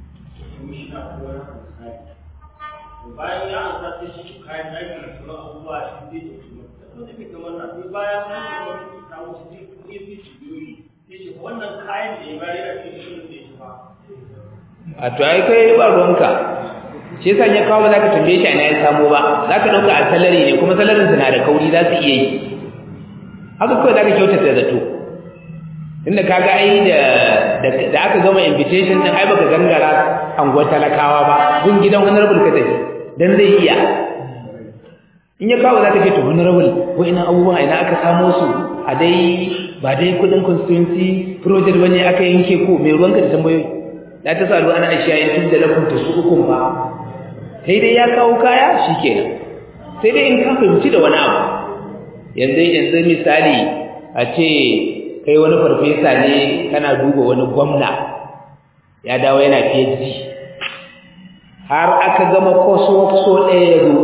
bayan ya an sa shi kayan aiki da sauran abubuwa shi zai da kuma da kuma kamar na sai bayan an yi ta wuce sai kuma ya fi biyoyi sai ce wannan kayan da ya bayar a cikin shirin da ya ba a to ai kai ba ruwanka shi yasa ya kawo ba za ka tambaye shi a na ya samo ba za ka ɗauka a salari ne kuma salarin na da kauri za su iya yi haka kawai za ka kyautata zato inda ka ga ai da da aka gama invitation din ai baka gangara anguwar talakawa ba gun gidan honorable ka tafi dan zai iya in ya kawo za ka ce to honorable ko ina abubuwan ina aka samo su a dai ba dai kudin constituency project bane aka yanke ko mai ruwanka da tambayoyi la ta salu ana ashiya in tun da lakum tasukun ba sai dai ya kawo kaya shikenan sai dai in ka fahimci da wani abu yanzu yanzu misali a ce kai wani farfesa ne kana duba wani gwamna ya dawo yana PhD har aka gama coursework so ɗaya ya zo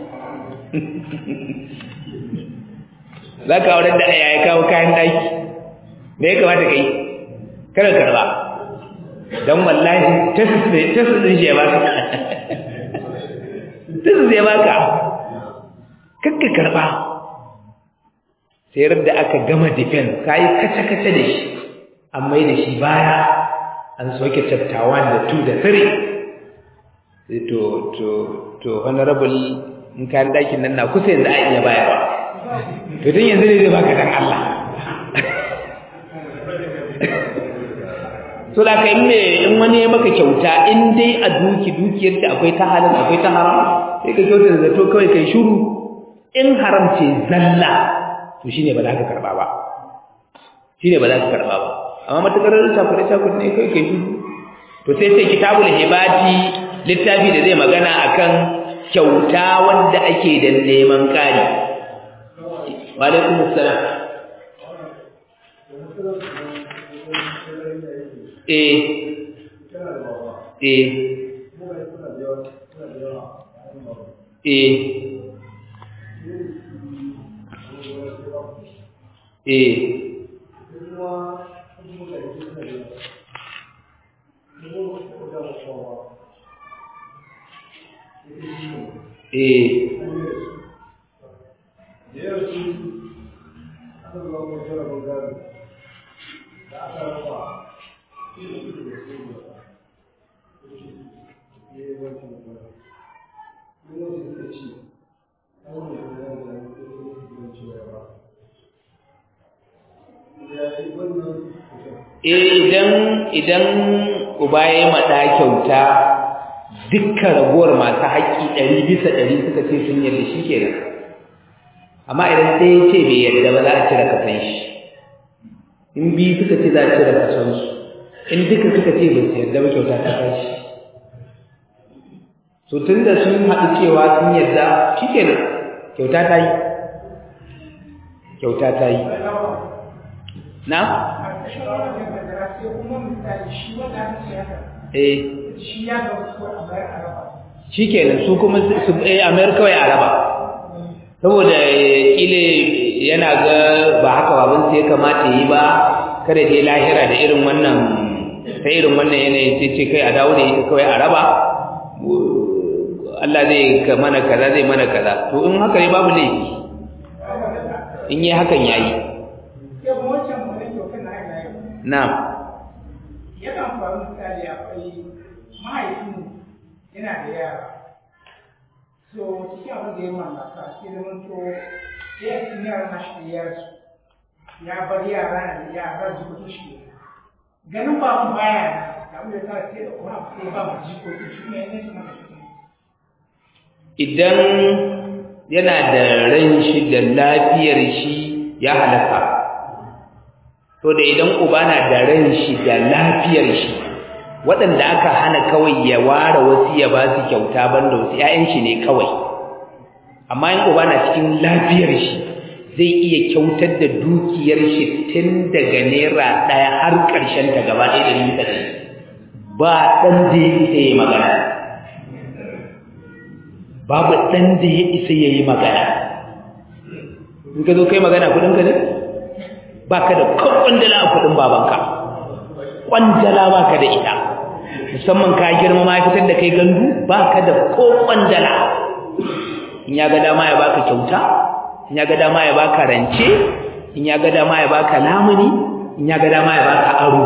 za ka auren da ya kawo kayan ɗaki me ya kamata ka yi kada karba don wallahi tesis ɗin shi ya baka tesis ya baka kakka karba sai da aka gama defense ka yi kace-kace da shi an mai da shi baya an soke chapter 1 da 2 da 3 to to to honorable in kayan ɗakin nan na kusa yanzu a iya bayarwa to tun yanzu ne zai baka dan Allah so da kai me in wani ya maka kyauta in dai a duki dukiyar da akwai ta halin akwai ta haram sai ka kyauta da to kawai kai shiru in haram ce zalla to shine ba za ka karba ba shine ba za ka karba ba amma matakar chakure chakure ne kai kai shiru to sai sai kitabul hibati littafi da zai magana akan kyauta wanda ake da neman kari wa alaikum assalam eh eh eh eh eh idan idan uba ya maɗa kyauta dukkan raguwar masu haƙƙi ɗari bisa ɗari suka ce sun yarda shi kenan amma idan ɗaya ce bai yarda ba za a cire kasan shi in biyu suka ce za a cire kasan su in duka suka ce ba su yarda ba kyauta ta tashi so tun da sun haɗu cewa sun yarda shi kenan kyauta ta yi kyauta ta yi na? eh shi ya ga wasu a bayar a raba shikenan su kuma su eh America kawai araba saboda ile yana ga ba haka baban sai ya kamata yi ba kada dai lahira da irin wannan sai irin wannan yanayi sai ce kai a dawo da ita kawai araba Allah zai ka mana kaza zai mana kaza to in haka ne babu laifi in yi hakan yayi na'am yakan faru misali akwai mahaifin yana da yara so cikin abin da ya mallaka sai da mun to ya yi yara na shi ya rasu ya bar yara na da yara jikokin shi ganin babu baya na da abin da ta sai da kuma sai ba mu jikokin shi ne ne su maka shi idan yana da ran shi da lafiyar shi ya halaka to da idan uba na da ran shi da lafiyar shi waɗanda aka hana kawai ya ware wasu ya ba su kyauta banda wasu ƴaƴan shi ne kawai amma in uba na cikin lafiyar shi zai iya kyautar da dukiyar shi tun daga naira ɗaya har ƙarshen ta gaba ɗaya da nisa da ba ɗan da ya isa ya magana babu ɗan da ya isa ya yi magana in ka zo kai magana kuɗinka ne ba ka da kwandala a kudin babanka kwandala ba ka da ita musamman ka girma ma fitar da kai gandu ba ka da ko kwandala in ya ga dama ya baka kyauta in ya ga dama ya baka rance in ya ga dama ya baka lamuni in ya ga dama ya baka aro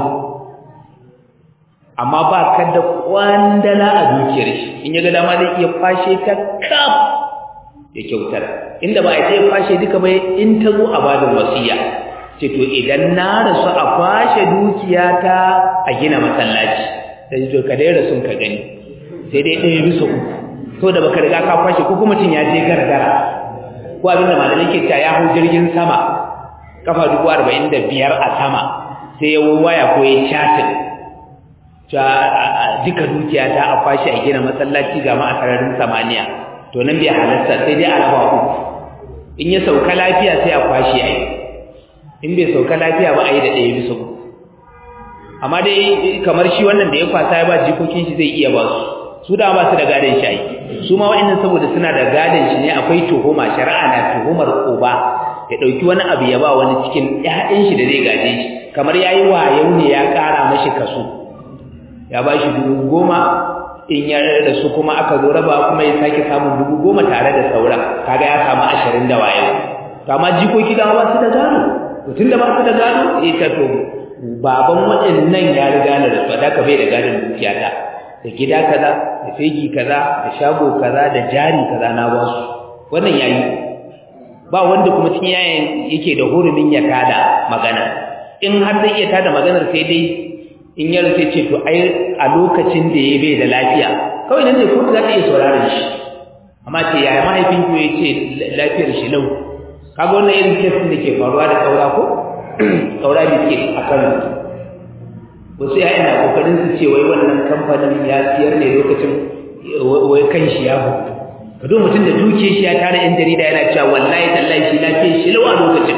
amma ba ka da kwandala a dukiyar shi in ya ga dama zai iya kwashe ta kaf ya kyautar inda ba a ce kwashe duka bai in ta zo a bada wasiya ce to idan na rasu a kwashe dukiyata a gina masallaci sai to ka dai rasun ka gani sai dai ɗaya bisa uku to da baka riga ka kwashe ko kuma mutum ya je gargara ko abin da malamai ke cewa ya hau jirgin sama kafa dubu arba'in da biyar a sama sai ya waya ko ya chatin ta duka dukiyata a kwashe a gina masallaci ga ma a sararin samaniya to nan bai halarta sai dai a raba uku in ya sauka lafiya sai a kwashe a yi in bai sauka lafiya ba a yi da ɗaya bisa uku amma dai kamar shi wannan da ya kwasa ya ba jikokin shi zai iya ba su su da ba su da gadon shi ai su ma wa'annan saboda suna da gadon shi ne akwai tuhuma shari'a na tuhumar uba ya ɗauki wani abu ya ba wani cikin ƴaƴan shi da zai gaje shi kamar yayi wayau ne ya ƙara mashi kaso ya ba shi dubu goma in ya da su kuma aka zo raba kuma ya sake samun dubu goma tare da sauran kaga ya samu ashirin da wayo to amma jikoki da ba su da gado mutum da ba su da gado ya ta to baban waɗannan ya riga na da su da ka bai da gadon dukiya ta da gida kaza da fegi kaza da shago kaza da jari kaza na ba su wannan yayi ba wanda kuma cikin yayin yake da hurumin ya tada magana in har zai iya tada maganar sai dai in yaro sai ce to ai a lokacin da ya bai da lafiya kawai nan ne kuma za ta iya sauraron shi amma ce yaya mahaifin ku ya ce lafiyar shi lau kaga wannan irin kesin da ke faruwa da kaura ko kaura da ke a kano wasu ya ina kokarin su ce wai wannan kamfanin ya siyar ne lokacin wai kan shi ya hutu ka zo mutum da duke shi ya tara yan jarida yana cewa wallahi tallahi shi lafiyar shi lau a lokacin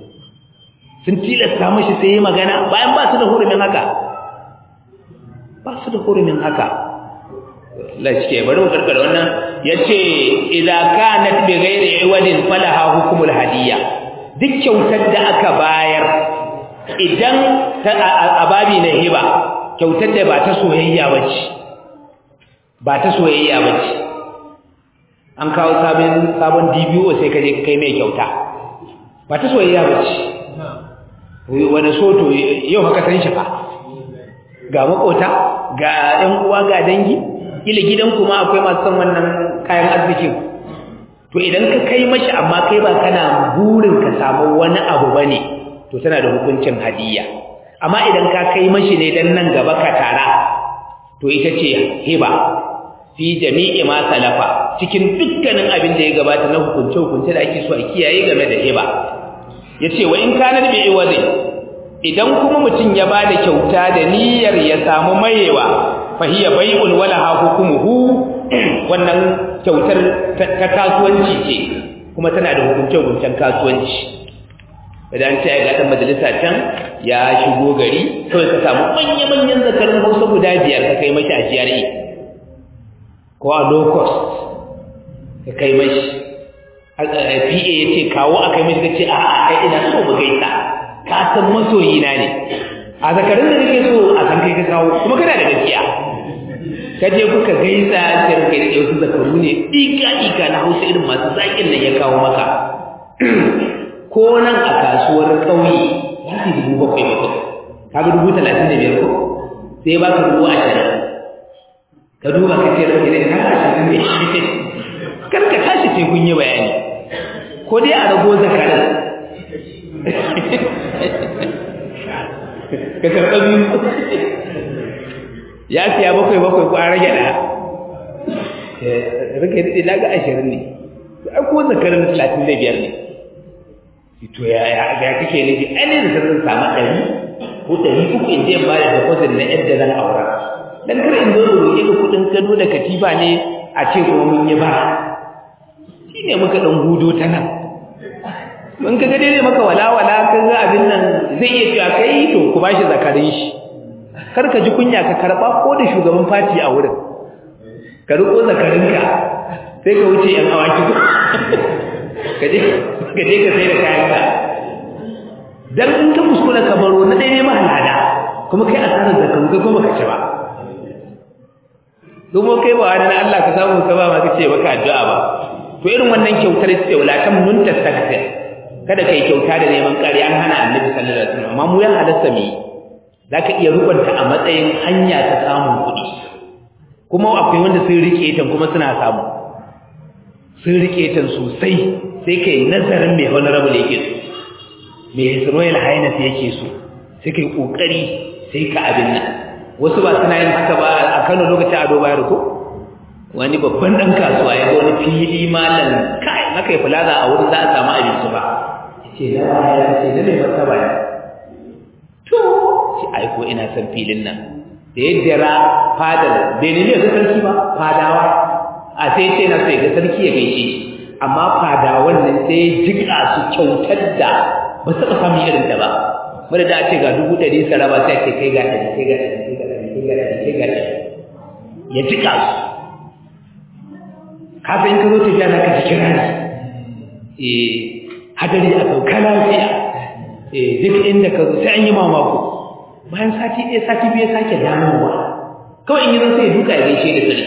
sun tilasta mashi sai yi magana bayan ba su da hurumin haka ba su da hurumin haka Allah shi ke bari mu karkar wannan yace idza kanat bi ghairi iwadin falaha hukmul hadiyya duk kyautar da aka bayar idan ta ababi na hiba kyautar da ba ta soyayya bace ba ta soyayya bace an kawo sabon sabon DBO sai ka je kai mai kyauta ba ta soyayya bace wani soto yau haka san shi fa ga makota ga ɗan uwa ga dangi kila gidan kuma akwai masu son wannan kayan arzikin to idan ka kai mashi amma kai ba kana burin ka samu wani abu bane to tana da hukuncin hadiyya amma idan ka kai mashi ne dan nan gaba ka tara to ita ce hiba fi jami'i ma salafa cikin dukkanin abin da ya gabata na hukunce hukunce da ake so a kiyaye game da hiba yace wa in kana bi iwazi idan kuma mutum ya bada kyauta da niyyar ya samu mayewa fa hiya bai'un wala ha hukumuhu wannan kyautar ta kasuwanci ce kuma tana da hukunce hukuncen kasuwanci idan ce ga dan majalisa can ya shigo gari kawai ka samu manya manyan zakarin Hausa guda biyar ka kai mashi a GRA ko a low cost ka kai mashi PA ya ce kawo a kai mashi ka ce a'a ai ina so mu gaisa ka san masoyi na ne a zakarin da nake so a san kai ka kawo kuma kana da gaskiya ka je kuka gaisa sai kai da wasu zakaru ne ika ika na hausa irin masu zakin nan ya kawo maka ko nan a kasuwar ƙauye ya fi dubu bakwai bakwai kaga dubu talatin da biyar ko sai ba ka dubu ashirin ka duba ka ce rage zai har ashirin ne kar ka tashi sai kun yi bayani ko dai a rago zakarin ka karɓa biyu ya siya bakwai bakwai ko an rage ɗaya rage daɗe na ga ashirin ne ai ko zakarin talatin da biyar ne to ya ya ya kake nufi ai ne da zan samu ɗari ko ɗari uku in je in ba da deposit na yadda zan aura dan kar in zo roƙe ka kuɗin gado da katifa ne a ce kuma mun yi bara shi ne muka ɗan hudo ta nan in ka ga dai maka walawala ka ga abin nan zai iya cewa kai to ku bashi zakarin shi kar ka ji kunya ka karɓa ko da shugaban fati a wurin ka riƙo zakarinka sai ka wuce yan awaki ka je ka je ka sai da kayanka dan in ka kuskura ka baro na dai ne mahalada kuma kai asarar zakaru kai kuma ka ci ba domin kai ba wani Allah ka samu ka ba ma kace baka addu'a ba to irin wannan kyautar ce wala tam nun tastakbir kada kai kyauta da neman ƙari an hana annabi sallallahu alaihi wasallam amma mu ya halatta mi zaka iya rukunta a matsayin hanya ta samun kuɗi kuma akwai wanda sun rike ta kuma suna samu sun rike ta sosai sai kai nazarin mai honorable yake so mai his royal highness yake so sai kai kokari sai ka abin nan wasu ba suna yin haka ba a Kano lokacin ado bayar ko wani babban dan kasuwa ya ga wani fili malam kai maka yi plaza a wurin za a samu abinci ba ce na ba ya ce na ne martaba ne to ce ai ko ina son filin nan da yadda ra fadar bai ne ga sarki ba fadawa a sai ce na sai ga sarki ya gaishe amma fadawan nan sai jika su kyautar da ba su taɓa samun irin ta ba wadda da ce ga dubu ɗari su raba sai ce kai ga ɗari kai ga ɗari kai ga ɗari kai ga ɗari kai ga ɗari ya jika su kafin in ka zo tafiya za ka ji kirari eh hadari a sauka lafiya eh duk inda ka zo sai an yi mamako bayan sati ɗaya sati biyu sake damowa kawai in yi zan sai ya duka ya gaishe da sarki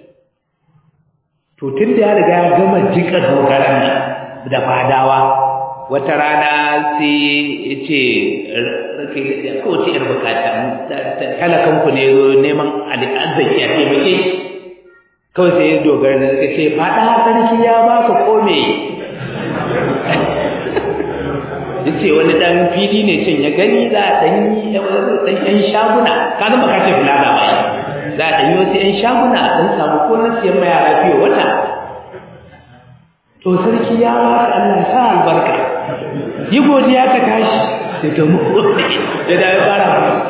to tun da ya riga ya gama jika dogaran nan da fadawa wata rana sai ya ce rake da kowace yar bukata talakanku ne zo neman arziki a taimake kawai sai ya dogara da suka ce fada sarki ya baka kome ya ce wani dan fili ne can ya gani za a ɗan yi ɗan ƴan shaguna ka zama ka ce fulana ba za a ɗan yi wasu ƴan shaguna a ɗan samu ko na siyan ma yara fiye wata to sarki ya ba ka Allah sa albarka yi godiya ka tashi da to mu ya da ya fara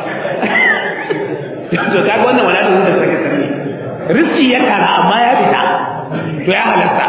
to kaga wannan wala da da saka sarki rizki ya kara amma ya fita to ya halatta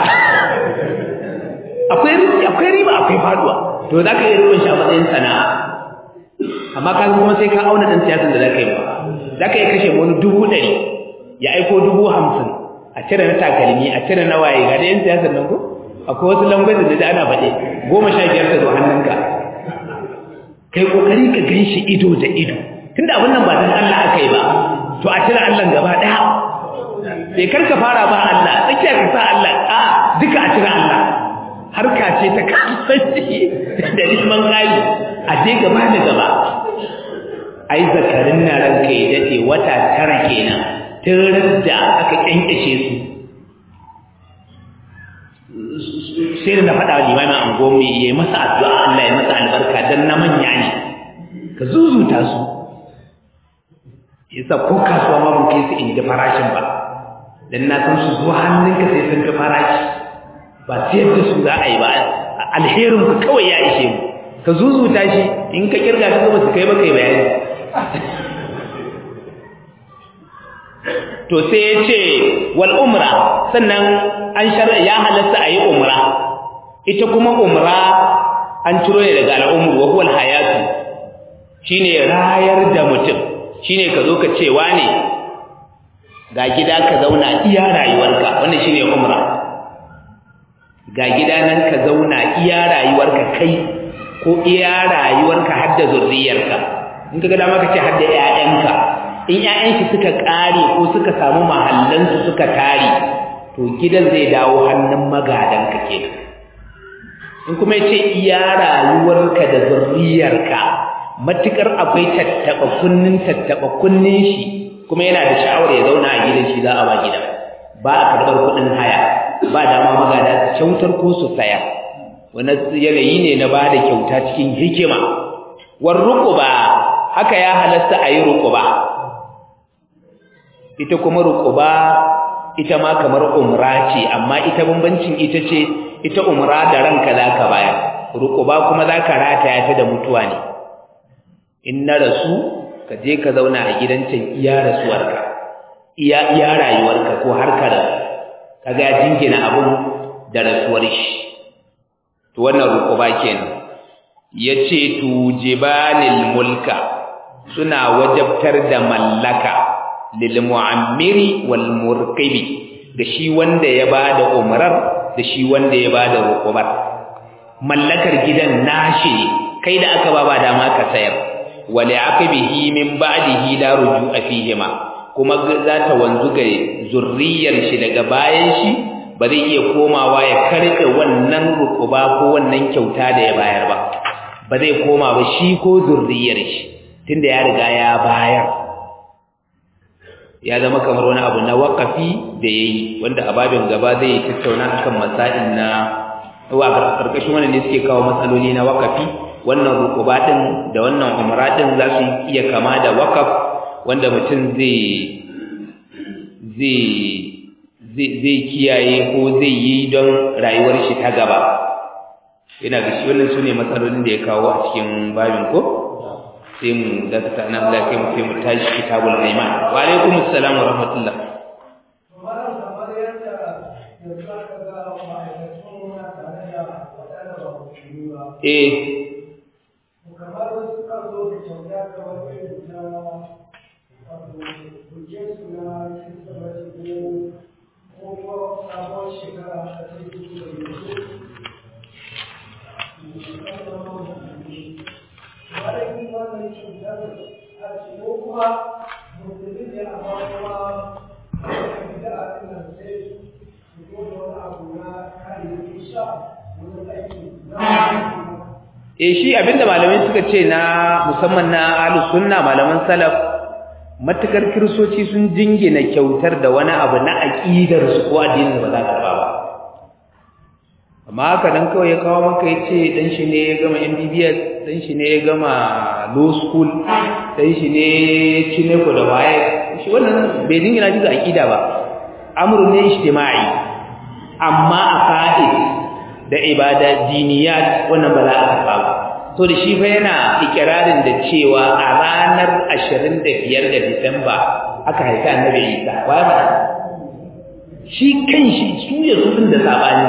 akwai rizki akwai riba akwai faduwa to zaka iya rubun shi a matsayin sana'a amma ka kuma sai ka auna dan siyasan da zaka yi ba zaka iya kashe wani dubu ɗari ya aiko dubu hamsin a cire na takalmi a cire na waye ga da yan siyasan nan ko akwai wasu lambar da ana faɗe goma sha biyar ta zo hannunka kai kokari ka gan shi ido da ido tunda abin nan ba dan Allah aka yi ba to a cire Allah gaba ɗaya sai kar ka fara ba Allah tsakiya ka sa Allah a duka a cire Allah harka ce ta kasuwanci da neman ƙari a je gaba da gaba ai zakarin na ranka ya daɗe wata tara kenan tun da aka kyankyashe su sai da na faɗa wa limamin angomi ya yi masa addu'a Allah ya masa albarka don na manya ne ka zuzuta su yasa ko kasuwa ma mun kai su in ji farashin ba dan na san su zuwa hannunka sai sun fi farashi ba siyar da su za a yi ba alherin ku kawai ya ishe mu ka zuzuta shi in ka kirga ka ba su kai ba kai bayani to sai ya ce wal umra sannan an shari'a ya halatta a yi umra ita kuma umra an ciro ne daga al'umru wa huwa hayatu shine rayar da mutum shine ka zo ka ce wane ga gida ka zauna iya rayuwarka wannan shine umra ga gida nan ka zauna iya rayuwarka kai ko iya rayuwarka har da zurriyarka in ka ga dama ka ce har da ƴaƴanka in ƴaƴan shi suka ƙare ko suka samu mahallansu suka tare to gidan zai dawo hannun magadanka kenan in kuma yace iya rayuwarka da zurriyarka matukar akwai tattaba kunnin tattaba kunnin shi kuma yana da sha'awar ya zauna a gidan shi za a ba gidan ba a karɓar kuɗin haya ba dama magada su kyautar ko su saya wani yanayi ne na ba da kyauta cikin hikima war ruquba haka ya halasta a yi ruquba ita kuma ruquba ita ma kamar umra ce amma ita bambancin ita ce ita umra da ranka zaka bayar ruquba kuma zaka rataya ta da mutuwa ne in na rasu ka je ka zauna a gidan can iya rasuwarka iya iya rayuwarka ko har ka rasu kaga ya jingina abun da rasuwar shi to wannan ruquba kenan yace tujibanil mulka suna wajabtar da mallaka lil mu'ammiri wal murqibi da shi wanda ya bada umrar da shi wanda ya bada ruqubar mallakar gidan nashi kai da aka ba ba dama ka sayar wali aqibihi min ba'dihi la ruju'a fihima kuma za ta wanzu ga zurriyar shi daga bayan shi ba zai iya komawa ya karɓe wannan rukuba ko wannan kyauta da ya bayar ba ba zai koma ba shi ko zurriyar shi tunda ya riga ya bayar ya zama kamar wani abu na wakafi da yayi wanda a babin gaba zai tattauna akan masail na wa karkashin wannan ne suke kawo matsaloli na wakafi wannan rukuba din da wannan umra din za su iya kama da wakaf wanda mutum zai zai zai kiyaye ko zai yi don rayuwar shi ta gaba ina ga shi wannan sune matsalolin da ya kawo a cikin babin ko sai mu da ta nan da kai mu sai mu tashi kitabul iman wa alaikum assalam wa rahmatullah eh kamar wasu kan zo da kyauta kamar irin na bukin su na kirsimeti ko ko kuma sabon shekara a cikin da yanzu wani wannan cutar a ce ko kuma musulmi ne a ba kuma da a cikin sai su ko da wani abu na kayayyaki sha wani aiki na eh shi abinda malamai suka ce na musamman na ahlus sunna malaman salaf matukar kirsoci sun jingina kyautar da wani abu na aqidar su ko addinin ba za ka ba ba amma haka dan kawai ya kawo maka yace dan shi ne ya gama MBBS dan shi ne ya gama law school dan shi ne cine ko da waye shi wannan bai jingina shi ga aqida ba amrun ne ijtimai amma a fa'id da ibada diniyat wannan ba za a karba ba to da shi fa yana ikirarin da cewa a ranar 25 ga Disamba aka haifa Annabi Isa wai ba shi kanshi su ya sun da sabani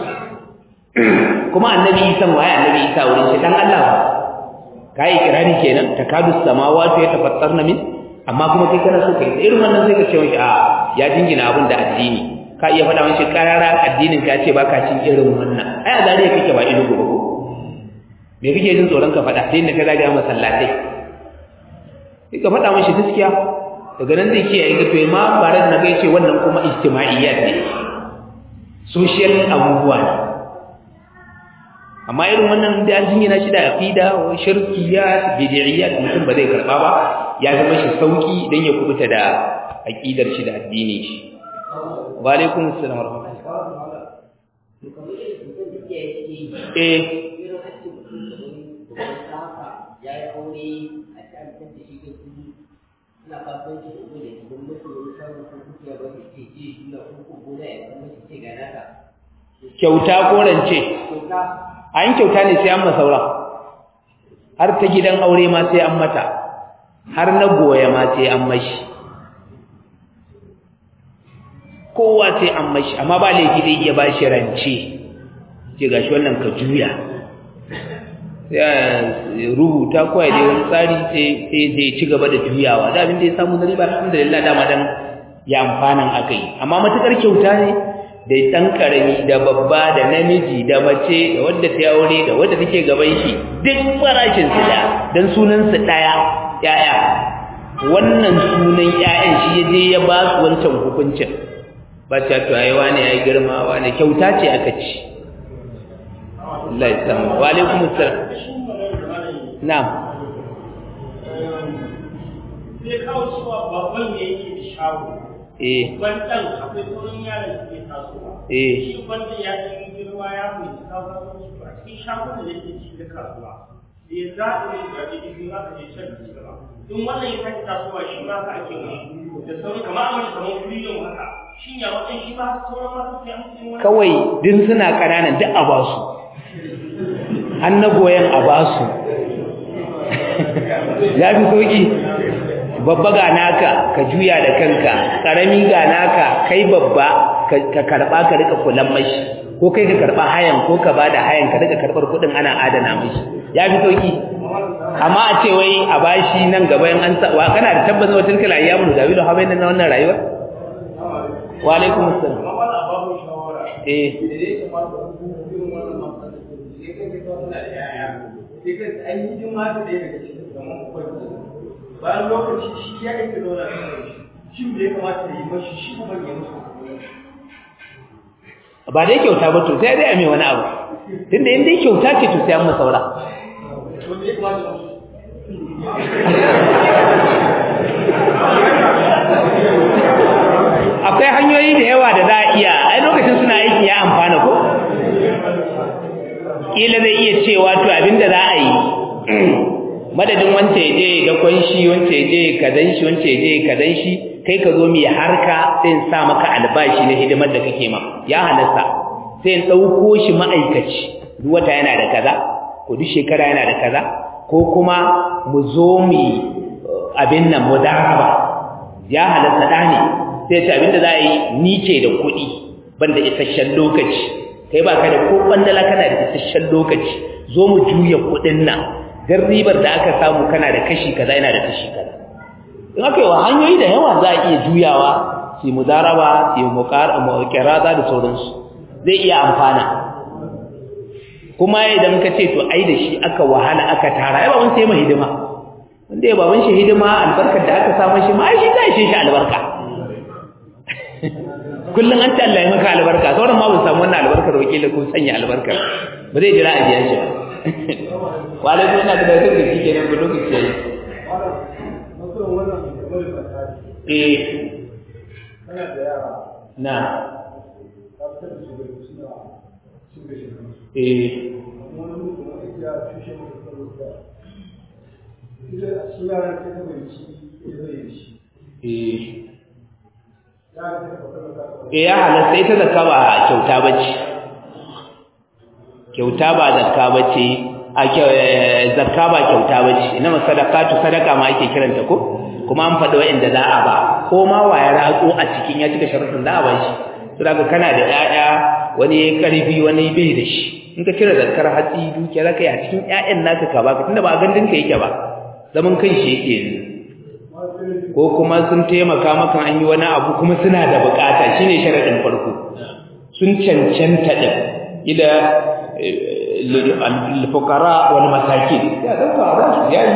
kuma Annabi Isa wai Annabi Isa wurin shi dan Allah ba kai ikirari kenan takadu samawati yatafattarna min amma kuma kai kana so kai irin wannan sai ka ce wai a ya jingina abin da addini ka iya faɗa mashi karara addinin ka ce baka cin irin wannan ai a zariya kake ba ilu gobe ko me kake jin tsoron ka faɗa sai inda ka zaga masallatai sai ka faɗa mashi gaskiya daga nan zai kiyaye ga to ma bare da naga yace wannan kuma ijtima'iyyat ne social abubuwa ne amma irin wannan da an jingina shi da aqida wa shirkiyat bid'iyyat mutum ba zai karba ba ya zama shi sauki dan ya kubuta da aqidar shi da addinin shi wa alaikum assalam wa rahmatullah eh kyauta ko rance an kyauta ne sai an masaura har ta gidan aure ma sai an mata har na goya ma sai an mashi kowa sai an mashi amma ba laifi zai iya ba shi rance ce gashi wannan ka juya sai rubuta ko ya dai wani tsari sai sai zai ci gaba da juyawa da abin da ya samu na riba alhamdulillah dama dan ya amfanan aka yi amma matukar kyauta ne da ɗan ƙarami da babba da namiji da mace da wadda ta aure da wadda take gaban shi duk farashin su da dan sunan su daya yaya wannan sunan yayan shi yaje ya ba su wancan hukuncin ba ta to ai wani yayi girma wani kyauta ce aka ci Allah ya san wa alaikum assalam na'am sai kawo cewa babban ne yake da shago eh bandan akwai sauran yaran da ke tasowa eh shi bandan ya san girma ya fahimci kasuwanci ba a cikin shagon da yake ci da kasuwa da ya zaɓi ne da ake yi za ka je can da gaba in wannan ya sake tasowa shi ma ka ake mai da sauran kamar a wani kamar freedom haka shi ya wajen shi ma sauran masu sai an cikin wani kawai din suna ƙananan duk a ba su an na goyon a ba su ya fi sauƙi babba ga naka ka juya da kanka ƙarami ga naka kai babba ka karɓa ka rika kulan mashi ko kai ka karɓa hayan ko ka ba da hayan ka rika karɓar kuɗin ana adana mashi ya fi sauƙi amma a ce wai a bashi nan gaba in an sa wa kana da tabbacin wata tilkala ayyamu da dawilu habai na wannan rayuwar wa alaikum assalam amma wani ababu shawara eh da ya kamata ku irin wannan matsalar sai kai ka kawo da yaya sai kai an yi hidima da ɗaya daga cikin zaman ubangi bayan lokaci shi ya aika zauna da shi shi da ya kamata ya yi mashi shi kuma ya musu ba dai kyauta ba to sai dai a mai wani abu tunda in dai kyauta ce to sai an masa saura wanda ya kamata ya musu akwai hanyoyi da yawa da za a iya ai lokacin suna aiki ya amfana ko kila zai iya cewa to abinda za a yi madadin wance ya je da kwanshi wance ya je kadan shi wance ya je kadan shi kai ka zo mai harka sai in sa maka albashi na hidimar da kake ma ya halasta sai in ɗauko shi ma'aikaci duk wata yana da kaza ko duk shekara yana da kaza ko kuma mu zo mu abin nan mu daraba ya halasta da ne sai ce abinda za a yi ni ce da kuɗi banda isasshen lokaci kai ba ka da ko bandala kana da isasshen lokaci zo mu juya kuɗin nan dan ribar da aka samu kana da kashi kaza yana da kashi kaza in aka yi wa hanyoyi da yawa za a iya juyawa su mudaraba su muqarada da sauransu zai iya amfana kuma idan ka ce to ai da shi aka wahala aka tara ai baban sai ma hidima wanda ya baban shi hidima albarkar da aka samu shi ma ai shi zai shi albarka kullum an ce Allah ya maka albarka sauran ma ba samu wannan albarkar wakilin ko sanya albarkar ba zai jira a biya shi ba wala zai na da da shi kenan ba lokaci yayi eh kana da yara na ka fitar da su daga suna cin gashin kansu eh kuma wani mutum wani ya tushe musu karo da ita a cikin yaran sai ta bai ci ya zai yi shi eh yaran sai ta fakar da ta eh ya halatta ita zakka ba kyauta bace kyauta ba zakka bace a kyau- eh, zakka ba kyauta bace ina sadaqatu sadaka ma ake kiranta ko kuma an faɗi wa'inda za a ba ko ma wa ya ratso a cikin ya cika sharuɗin za a ba shi to daga kana da ƴaƴa wani ya karfi wani bai da shi in ka cire zakkar hatsi dukiya zaka yi a cikin ƴaƴan naka ka baka tunda ba a gandun ka yake ba zaman kan shi yake yanzu ko kuma sun taimaka maka an yi wani abu kuma suna da bukata shine sharadin farko sun cancanta din ila al-fuqara wal masakin ya dauka ba su yayi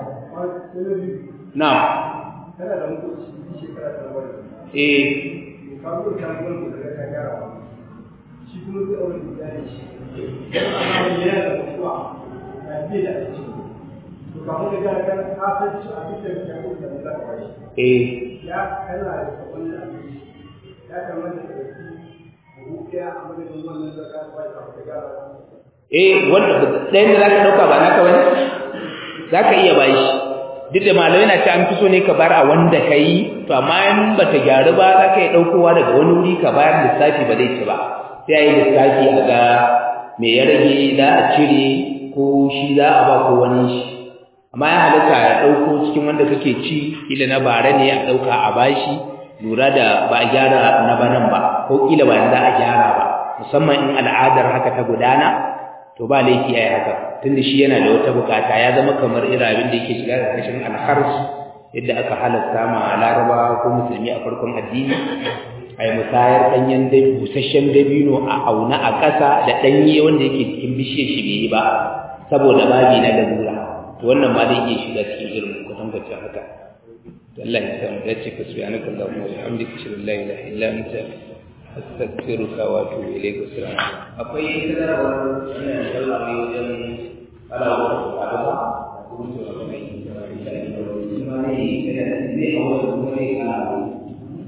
na kana da mutunci shi shekara ta bari eh ka zo ka gurin da ka gyara shi kuma zai aure da iyali shi amma wani yana da mutuwa na biye da aiki to kamar da gara kan ka san shi a cikin da ya kuma da za ka bashi eh ya kana da sabon da abinci ya kamata ka ɗauki buhu ɗaya a madadin wannan da ka bashi a ka gyara eh wanda ɗayan da zaka dauka ba naka bane zaka iya bashi duk da malamai na ce an fi so ne ka bar a wanda kai to amma in bata gyaru ba zaka iya daukowa daga wani wuri ka bayar lissafi ba zai ci ba sai ayi lissafi a ga me ya rage za a cire ko shi za a ba ko wani shi amma ya halatta ya dauko cikin wanda kake ci kila na bara ne a dauka a bashi lura da ba a gyara na banan ba ko kila ba za a gyara ba musamman in al'adar haka ta gudana to ba laifi ai haka tunda shi yana da wata bukata ya zama kamar irin abin da yake shiga da kashin alhars yadda aka halasta ma laraba ko musulmi a farkon addini a yi musayar ɗanyen busasshen dabino a auna a ƙasa da ɗanye wanda yake cikin bishiyar shi bai yi ba saboda babi na lalura to wannan ma zai iya shiga cikin irin kwatankwacin haka Allah ya samu dace ka subhanaka allahumma wa bihamdika ashhadu an la ilaha illa anta astaghfiruka wa atubu ilayk assalamu akwai sanarwar wannan sallah ne wajen alawa da ba kuma to akwai insha Allah kuma ne ne a wasu kuma ne a